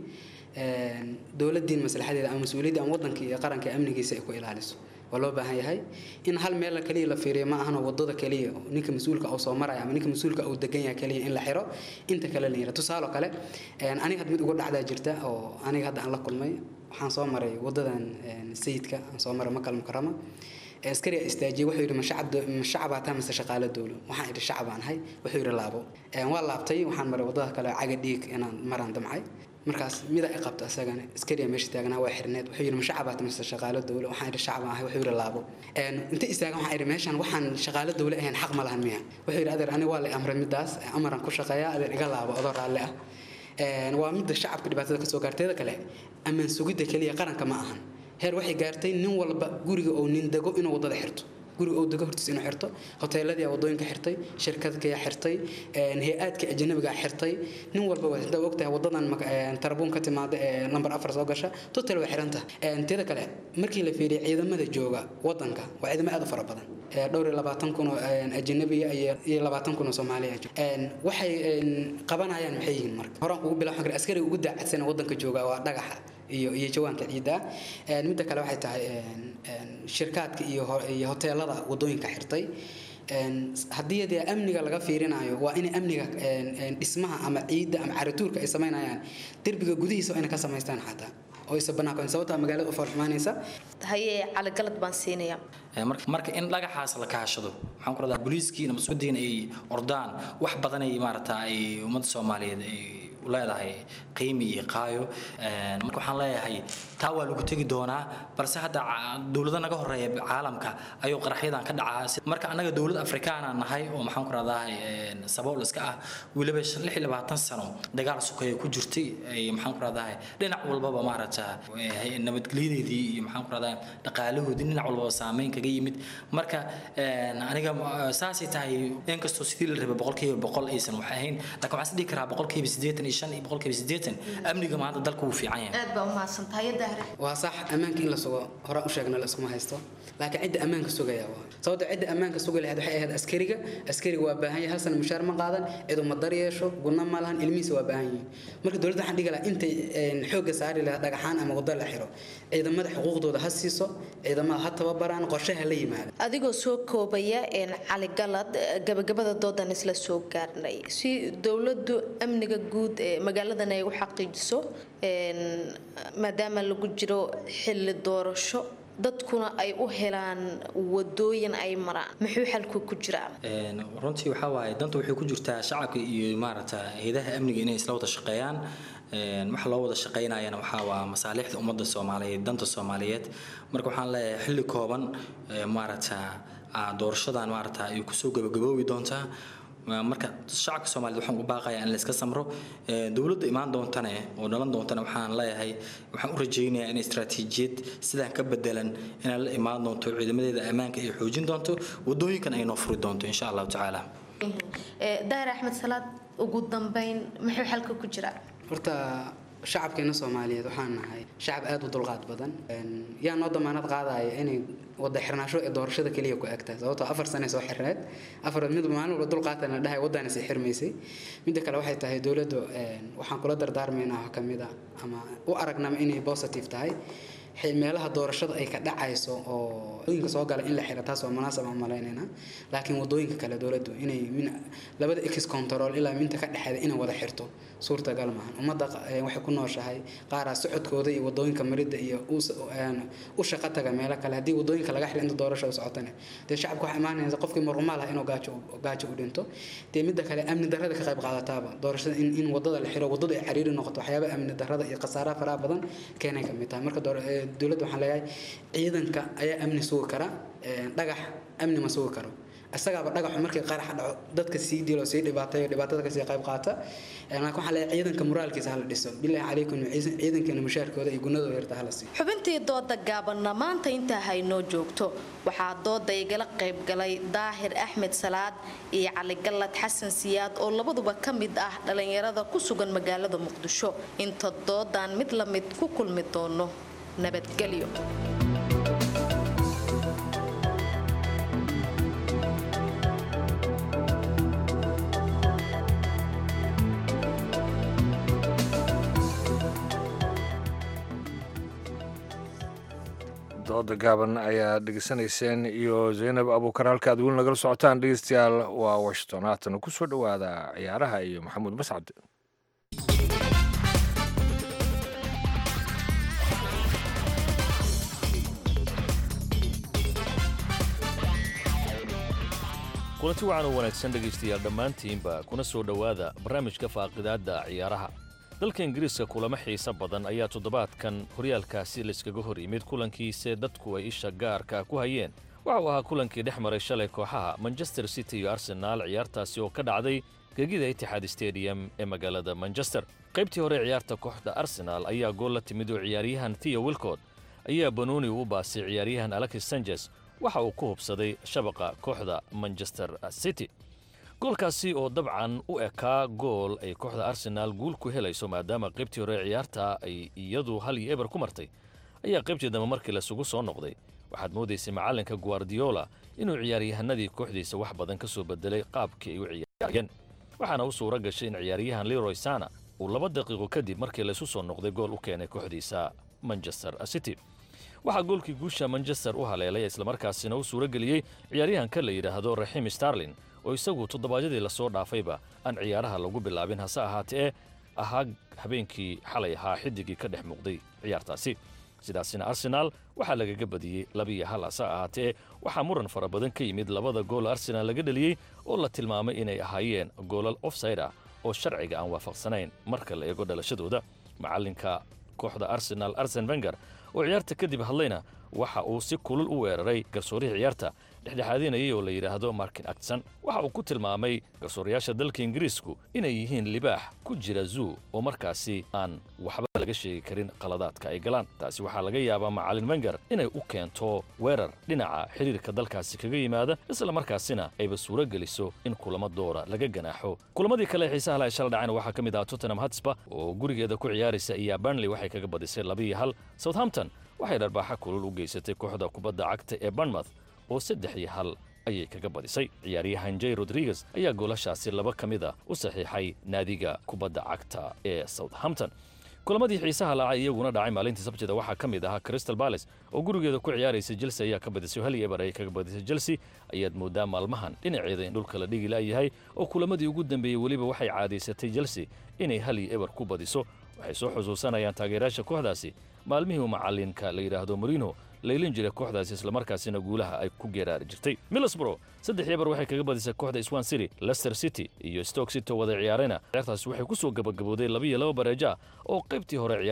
dowladiin maslaxadeeda ama mas-uuliyadda ama wadanka iyo qaranka amnigiisa ay ku ilaaliso waa loo baahan yahay in hal meel kaliya la fiiriyo ma ahano wadada kaliya ninka mas-uulka uu soo maraya ama ninka mas-uulka uu degan yahay kaliya in la xiro inta kale la yira tusaale kale aniga had mid ugu dhacdaa jirta oo aniga hadda aan la kulmay waxaan soo maray wadadan sayidka aan soo maray makal mukarama askariga istaajiyay wuxuu yidhi ma shacabaa taa mise shaqaale dowlo waxaan idhi shacabaan ahay wuxuu yidhi laabo waa laabtay waxaan maray wadada kale caga dhiig inaan maraan damcay markaas mida i qabta isagana askariya meesha taagnaa waa xirneed wuxuu yidhi ma shacabaa taa mise shaqaale dowlo waxaan idhi shacabaan ahay wuxuu yidhi laabo inta istaagan waxaan idhi meeshan waxaan shaqaale dowle ahayn xaq ma lahan miya wuxuu yidhi adeer aniga waa la amray midaas amaran ku shaqeeyaa adeer iga laabo adoo raalli ah waa midda shacabka dhibaatada kasoo gaarteeda kale ammaan sugidda keliya qaranka ma ahan heer waxay gaartay nin walba guriga oo nin dego inuu wadada xirto guriga oo dego hortiis inuu xirto hoteeladii wadooyinka xirtay shirkadkaya xirtay hay-aadka ajanabiga xirtay nin walba waa ogtahay wadadan tarabuun ka timaada ee number afar soo gasha total way xiranta teeda kale markii la fiiriyay ciidamada jooga wadanka waa ciidamo aad u fara badan dhowr iyo labaatan kun oo ajanabiya iyo labaatan kun oo soomaaliya waxay qabanayaan maxay yihiin marka horaan ugu bilaw xagre askariga ugu daacadsan wadanka jooga waa dhagaxa iyo iyo jawaanka ciidda midda kale waxay tahay shirkaadka iyo iyo hoteelada wadooyinka xirtay haddii dee amniga laga fiirinayo waa in amniga dhismaha ama ciidda ama carituurka ay samaynayaan derbiga gudihiisa waa inay ka samaystaan xataa oo isa banaanko sababtaa magaalada u farxumaanaysa haye caligalad baan siinaya marka in dhagaxaas la kaashado waxaan ku radaa booliiskii nabadsudiina ay ordaan wax badan ay maarata ay ummadda soomaaliyeed ay leedahay qiimi iyo qaayo marka waxaan leeyahay taa waa lagu tegi doonaa balse hadda dowlado naga horeeya caalamka ayuu qaraxyadan ka dhacaa marka annaga dowlad afrikaana nahay oo maxaan ku radaa sabool iska ah weliba lix iyo labaatan sano dagaal sukeeya ku jirtay maxaan ku radaa dhinac walbaba maarata nabadgelyadeedii iyo maxaan ku radaa dhaqaalahoodii dhinac walbaba saameyn kaga yimid marka aniga saasay tahay inkastoo sidii la rabay boqolkiiba boqol aysan wax ahayn laakiin waxaan is dhihi karaa boqolkiiba siddeetan iyo shan iyo boqolkiiba siddeetan amniga maanta dalka wuu fiican yahay aad baa umahadsantahay dahre waa sax ammaanka in la sugo horaan u sheegna la iskuma haysto laakiin cidda ammaanka sugaya waa sababta cidda ammaanka sugi lahayd waxay ahayd askariga askariga waa baahan yahay hal sana mushaar ma qaadan cidu ma dar yeesho gunna ma lahan ilmihiisa waa baahan yihiin marka dowladda waxaan dhigi lahaa intay xoogga saari lahaa dhagaxaan ama wado la xiro ciidamada xuquuqdooda ha siiso ciidamada ha tababaraan qorshaha la yimaado adigoo soo koobaya cali galad gabagabada doodan isla soo gaarnay si dowladdu amniga guud ee magaaladan ay u xaqiijiso maadaama lagu jiro xilli doorasho dadkuna ay u helaan wadooyin ay maraan muxuu xalku ku jiraa runtii waxaa waaye danta waxay ku jirtaa shacabka iyo maaragta hayadaha amniga inay isla wada shaqeeyaan waxa loo wada shaqeynayana waxaa waa masaalixda ummadda soomaaliyeed danta soomaaliyeed marka waxaan leeyahay xilli kooban maaragta doorashadan maaragta ay kusoo gabagaboobi doontaa marka shacabka soomaaliyed waxaan u baaqayaa in la iska samro dowladda imaan doontane oo dhalan doontane waxaan leeyahay waxaan u rajaynayaa in istaraatiijiyad sidaan ka bedelan inay la imaan doonto ciidamadeeda ammaanka ay xoojin doonto wadooyinkan ay noo furi doonto insha allahu tacaala daahir axmed salaad ugu dambeyn muxuu xalka ku jiraa horta shacabkeena soomaaliyeed waxaan nahay shacab aada u dulqaad badan yaa noo damaanad qaadaya inay wada xirnaasho ee doorashada keliya ku egtahay sababtoo afar sane soo xirneed afar mid maalin walba dulqaatana dhahay waddaana sii xirmaysay midda kale waxay tahay dowladdu waxaan kula dardaarmaynaa wax ka mid ah ama u aragnama inay positive tahay meelaha doorashada ay ka dhacayso oo wadooyinka soo gala in la xiro taas waa munaasab aan malaynayna laakiin wadooyinka kale dowladdu inay min labada ex control ilaa minta ka dhexeeda inay wada xirto suurtagal maahan ummadda waxay ku nooshahay qaaraa socodkooda iyo wadooyinka maridda iyo u shaqo taga meelo kale haddii wadooyinka laga xiro inta doorashada socotane dee shacabka waxaa imaanaysa qofkii murumaal ah inuu gaajo gaajo u dhinto dee midda kale amni darrada ka qayb qaadataaba doorashada in in wadada la xiro wadadu ay cariiri noqoto waxyaaba amni darrada iyo khasaaraha faraha badan keenay ka mid tahay marka dowladda waxaan leeyahay ciidanka ayaa amni sugi kara dhagax amni ma sugi karo isagaaba dhagaxu markii qaraxa dhaco dadka sii dilo sii dhibaatayo dhibaatada kasii qayb qaata laakiin waxaan leeyahay ciidanka moraalkiisa hala dhiso bilaahi calaykum ciidankeena mushaarkooda iyo gunadooda yarta hala siiyo xubintii dooda gaabanna maanta intaa haynoo joogto waxaa dooda igala qayb galay daahir axmed salaad iyo cali gallad xasan siyaad oo labaduba ka mid ah dhallinyarada ku sugan magaalada muqdisho inta doodan mid la mid ku kulmi doono nabadgelyo dooda gaaban ayaa dhegeysanayseen iyo zaynab abuukar halka aad weli nagala socotaan dhegeystayaal waa washington haatana ku soo dhowaada ciyaaraha iyo maxamuud mascad kulanti wacan oo wanaagsan dhegaystayaal dhammaantiinba kuna soo dhowaada barnaamijka faaqidaadda ciyaaraha dalka ingiriiska kulamo xiise badan ayaa toddobaadkan horyaalkaasi layskaga hor yimid kulankiise dadku ay isha gaarka ku hayeen waxa uu ahaa kulankii dhex maray shalay kooxaha manchester city iyo arsenaal ciyaartaasi oo ka dhacday gegida itixaad stadium ee magaalada manchester qaybtii hore ciyaarta kooxda arsenaal ayaa gool la timid oo ciyaaryahan theo wilcod ayaa banooni u baasay ciyaaryahan alexis sanjes waxa uu ku hubsaday shabaqa kooxda manchester city goolkaasi oo dabcan u ekaa gool ay kooxda arsenaal guul ku helayso maadaama qaybtii hore ciyaarta ay iyadu hal iyo eber ku martay ayaa qaybtii dambe markii lasugu soo noqday waxaad moodaysay macallinka guardiola inuu ciyaaryahanadii kooxdiisa wax badan ka soo bedelay qaabkii ay u ciyaarayeen waxaana u suura gashay in ciyaaryahan leroy sana uu laba daqiiqo kadib markii laysu soo noqday gool u keenay kooxdiisa manchester city waxaa goolkii guusha manchester u haleelay islamarkaasina u suura geliyey ciyaaryahanka la yidhaahdo raxiim starlin oo isagu toddobaadyadii lasoo dhaafayba aan ciyaaraha lagu bilaabin hase ahaatee ahaa habeenkii xalay ahaa xidigii ka dhex muuqday ciyaartaasi sidaasina arsenaal waxaa lagaga badiyey labiiyo hal hase ahaatee waxaa muran fara badan ka yimid labada gool arsenaal laga dheliyey oo la tilmaamay inay ahaayeen goolal ofside ah oo sharciga aan waafaqsanayn marka la eego dhalashadooda macallinka kooxda arsenaal arsen wenger oo ciyaarta kadib hadlayna waxa uu si kulul u weeraray garsoorihii ciyaarta dhexdhexaadinayay oo la yidhaahdo markin actson waxa uu ku tilmaamay garsoorayaasha dalka ingiriisku inay yihiin libaax ku jira zuu oo markaasi aan waxba laga sheegi karin qaladaadka ay galaan taasi waxaa laga yaabaa macallin wenger inay u keento weerar dhinaca xidhiirka dalkaasi kaga yimaada isla markaasina ayba suuro geliso in kulamo doora laga ganaaxo kulamadii kale ee xiisaha la shala dhacayna waxaa ka mid ah tottenham hotspur oo gurigeeda ku ciyaaraysa iyo burnley waxay kaga badisay labiiyo hal southampton waxay dharbaaxa kulul u geysatay kooxda kubadda cagta ee bournemouth oo saddex iyo hal ayay kaga badisay ciyaaryahan jay rodriguez ayaa goolashaasi laba ka mid a u saxiixay naadiga kubadda cagta ee southampton kulamadii xiisaha laca iyaguna dhacay maalintii sabtida waxaa ka mid ahaa crystal balace oo gurigeeda ku ciyaaraysa chelsea ayaa ka badisay hal iyo eber ayay kaga badisay chelsea ayaad moodaa maalmahan dhinaceeda in dhulka la dhigi la'yahay oo kulamadii ugu dambeeyey weliba waxay caadaysatay chelsea inay hal iyo eber ku badiso waxay soo xusuusanayaan taageerayaasha kooxdaasi maalmihii uu macallinka la yidhaahdo morino laylin jiray kooxdaasi islamarkaasina guulaha ay ku geeraari jirtay middlesbrough saddex eber waxay kaga badisay kooxda swan city leicester city iyo stoke city oo wada ciyaarayna ciyaartaasi waxay ku soo gabagabooday labiiyo laba bareeja oo qaybtii hore ciyaarta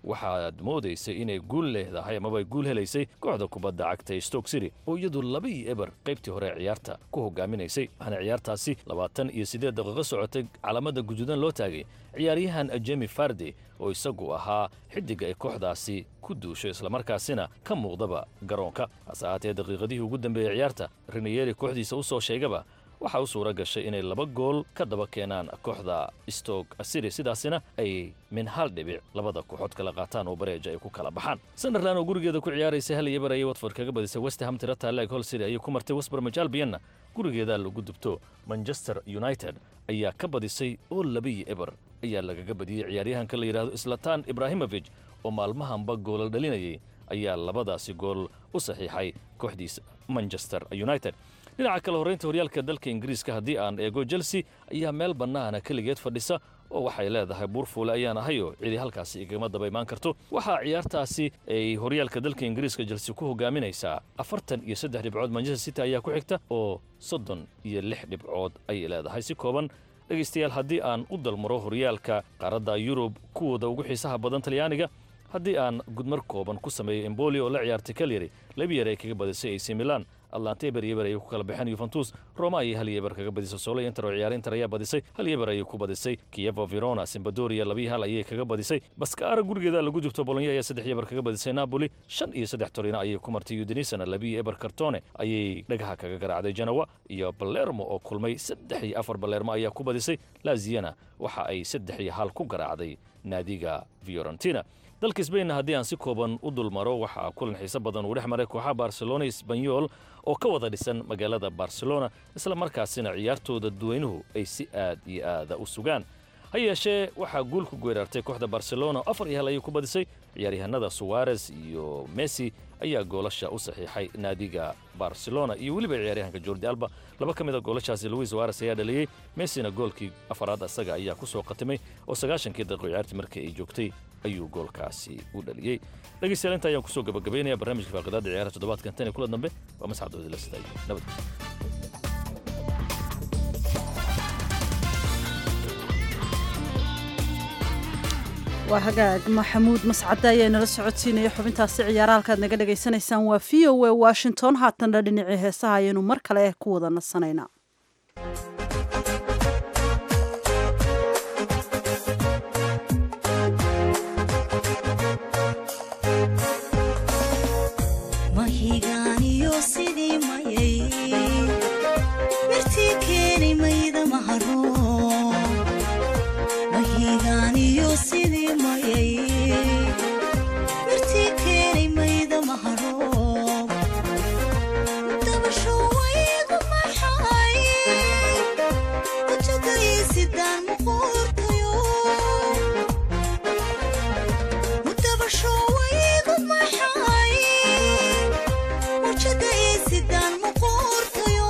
waxaad moodaysay inay guul leedahay amaba ay guul helaysay kooxda kubadda cagta ee stoke city oo iyadu laba iyo eber qaybtii hore ee ciyaarta ku hogaaminaysay waxaana ciyaartaasi labaatan iyo siddeed daqiiqo socotay calaamada guduudan loo taagay ciyaaryahan jemi fardi oo isagu ahaa xiddiga ay kooxdaasi ku duusho islamarkaasina ka muuqdaba garoonka hase ahaatee daqiiqadihii ugu dambeeyey ciyaarta reneyeri kooxdiisa u soo sheegaba waxaa u suura gashay inay laba gool ka daba keenaan kooxda stoke city sidaasina ay min hal dhibic labada kooxood kala qaataan oo bareeja ay ku kala baxaan sunderland oo gurigeeda ku ciyaaraysa hal iyo bar ayay watford kaga badisay west ham tira taaleeg hol city ayay ku martay westbromwich albianna gurigeeda lagu dubto manchester united ayaa ka badisay oo laba iyo eber ayaa lagaga badiyey ciyaaryahanka la yidhaahdo islatan ibrahimovic oo maalmahanba goolal dhalinayay ayaa labadaasi gool u saxiixay kooxdiisa manchester united dhinaca kale horraynta horyaalka dalka ingiriiska haddii aan eego chelsea ayaa meel bannaana keligeed fadhisa oo waxay leedahay buurfuule ayaan ahayoo cidi halkaasi igama daba imaan karto waxaa ciyaartaasi ay horyaalka dalka ingiriiska chelsea ku hogaaminaysaa afartan iyo saddex dhibcood manchester city ayaa ku xigta oo soddon iyo lix dhibcood ayay leedahay si kooban dhegaystayaal haddii aan u dalmaro horyaalka qaaradda yurub kuwooda ugu xiisaha badan talyaaniga haddii aan gudmar kooban ku sameeyo emboli oo la ciyaartay kalyari laba yar ay kaga badisay ac milan atlanta eber iyo eber ayay ku kala baxeen yuventus roma ayay hal iyo eber kaga badisay solo inter oo ciyaar inter ayaa badisay hal iyo eber ayay ku badisay kievo verona simbadoria laba iyo hal ayay kaga badisay baskaara gurigeeda lagu jubto bolonya ayaa saddex iyo eber kaga badisay napoli shan iyo saddex torino ayay ku martay udenisana laba iyo eber cartone ayay dhagaha kaga garaacday genoa iyo balermo oo kulmay saddex iyo afar balermo ayaa ku badisay laziana waxa ay saddex iyo hal ku garaacday naadiga fiorentina dalka sbainna haddii aan si kooban u dulmaro waxaa kulan xiise badan uu dhex maray kooxaha barcelona isbanyol oo ka wada dhisan magaalada barcelona isla markaasina ciyaartooda duweynuhu ay si aad iyo aada u sugaan ha yeeshee waxaa guul ku geeraartay kooxda barcelona afar iyo hal ayay ku badisay ciyaaryahanada suwarez iyo messi ayaa goolasha u saxiixay naadiga barcelona iyo weliba ciyaaryahanka jordi alba laba ka mid a goolashaasi luis suwarez ayaa dhaliyey messina goolkii afaraad isaga ayaa ku soo qatimay oo sagaashankii daqiiqo ciyaartii markii ay joogtay ayuu goolkaasi u dhaliyey dhegeystayaal inta ayaan kusoo gabagabaynaya barnaamijka faaqidaada ciyaaraha toddobaadkan tan iyo kula dambe waa masxad oodila sidaay nabad waa hagaag maxamuud mascade ayaa inala socodsiinaya xubintaasi ciyaara halkaad naga dhagaysanaysaan waa v o a washington haatanna dhinacii heesaha ayaynu mar kale ku wada nasanaynaa mahigaaniyo sidii mayay mirtii keeni mayda maharo mahigaaniyo sidii mayay mirtii keeni mayda maharo dabasho waygu maxay ujagaysidaan muquurtayo dabasho waygu maxay wajada isidaan muquurtayo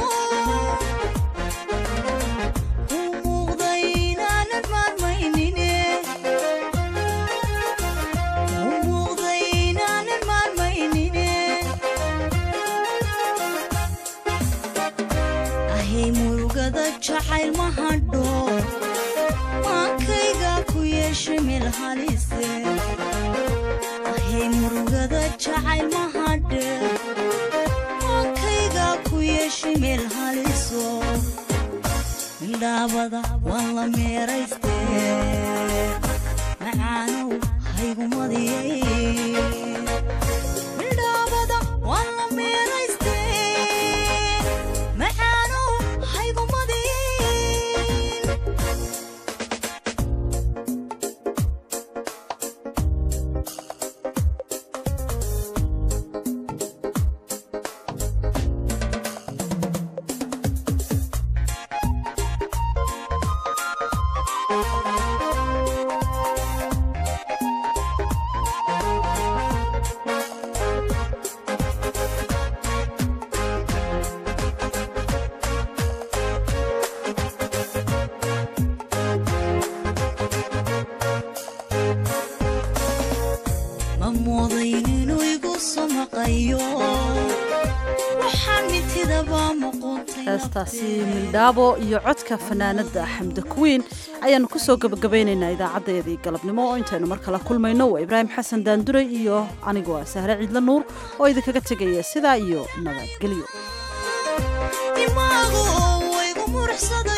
u muuqda inaanan maarmaynine u muuqda inaanan maarmaynine ahay murugada jacayl ma hadho maankayga ku yeesha meel halise ahay murugada jacayl ma hadhe maankayga ku yeesha meel haliso midhaabada waan la meerayste macaanow haygumadiyay midhaabada waan la meerayste macaanow haygumadiyay heestaasi mildhaabo iyo codka fanaanada xamda kuwiin ayaanu kusoo gabagabaynaynaa idaacadeedii galabnimo oo intaynu mar kala kulmayno waa ibraahim xasan daanduray iyo anigoo ah sahre ciidla nuur oo idinkaga tegaya sidaa iyo nabadgelyo dimaagu waygu muruxsada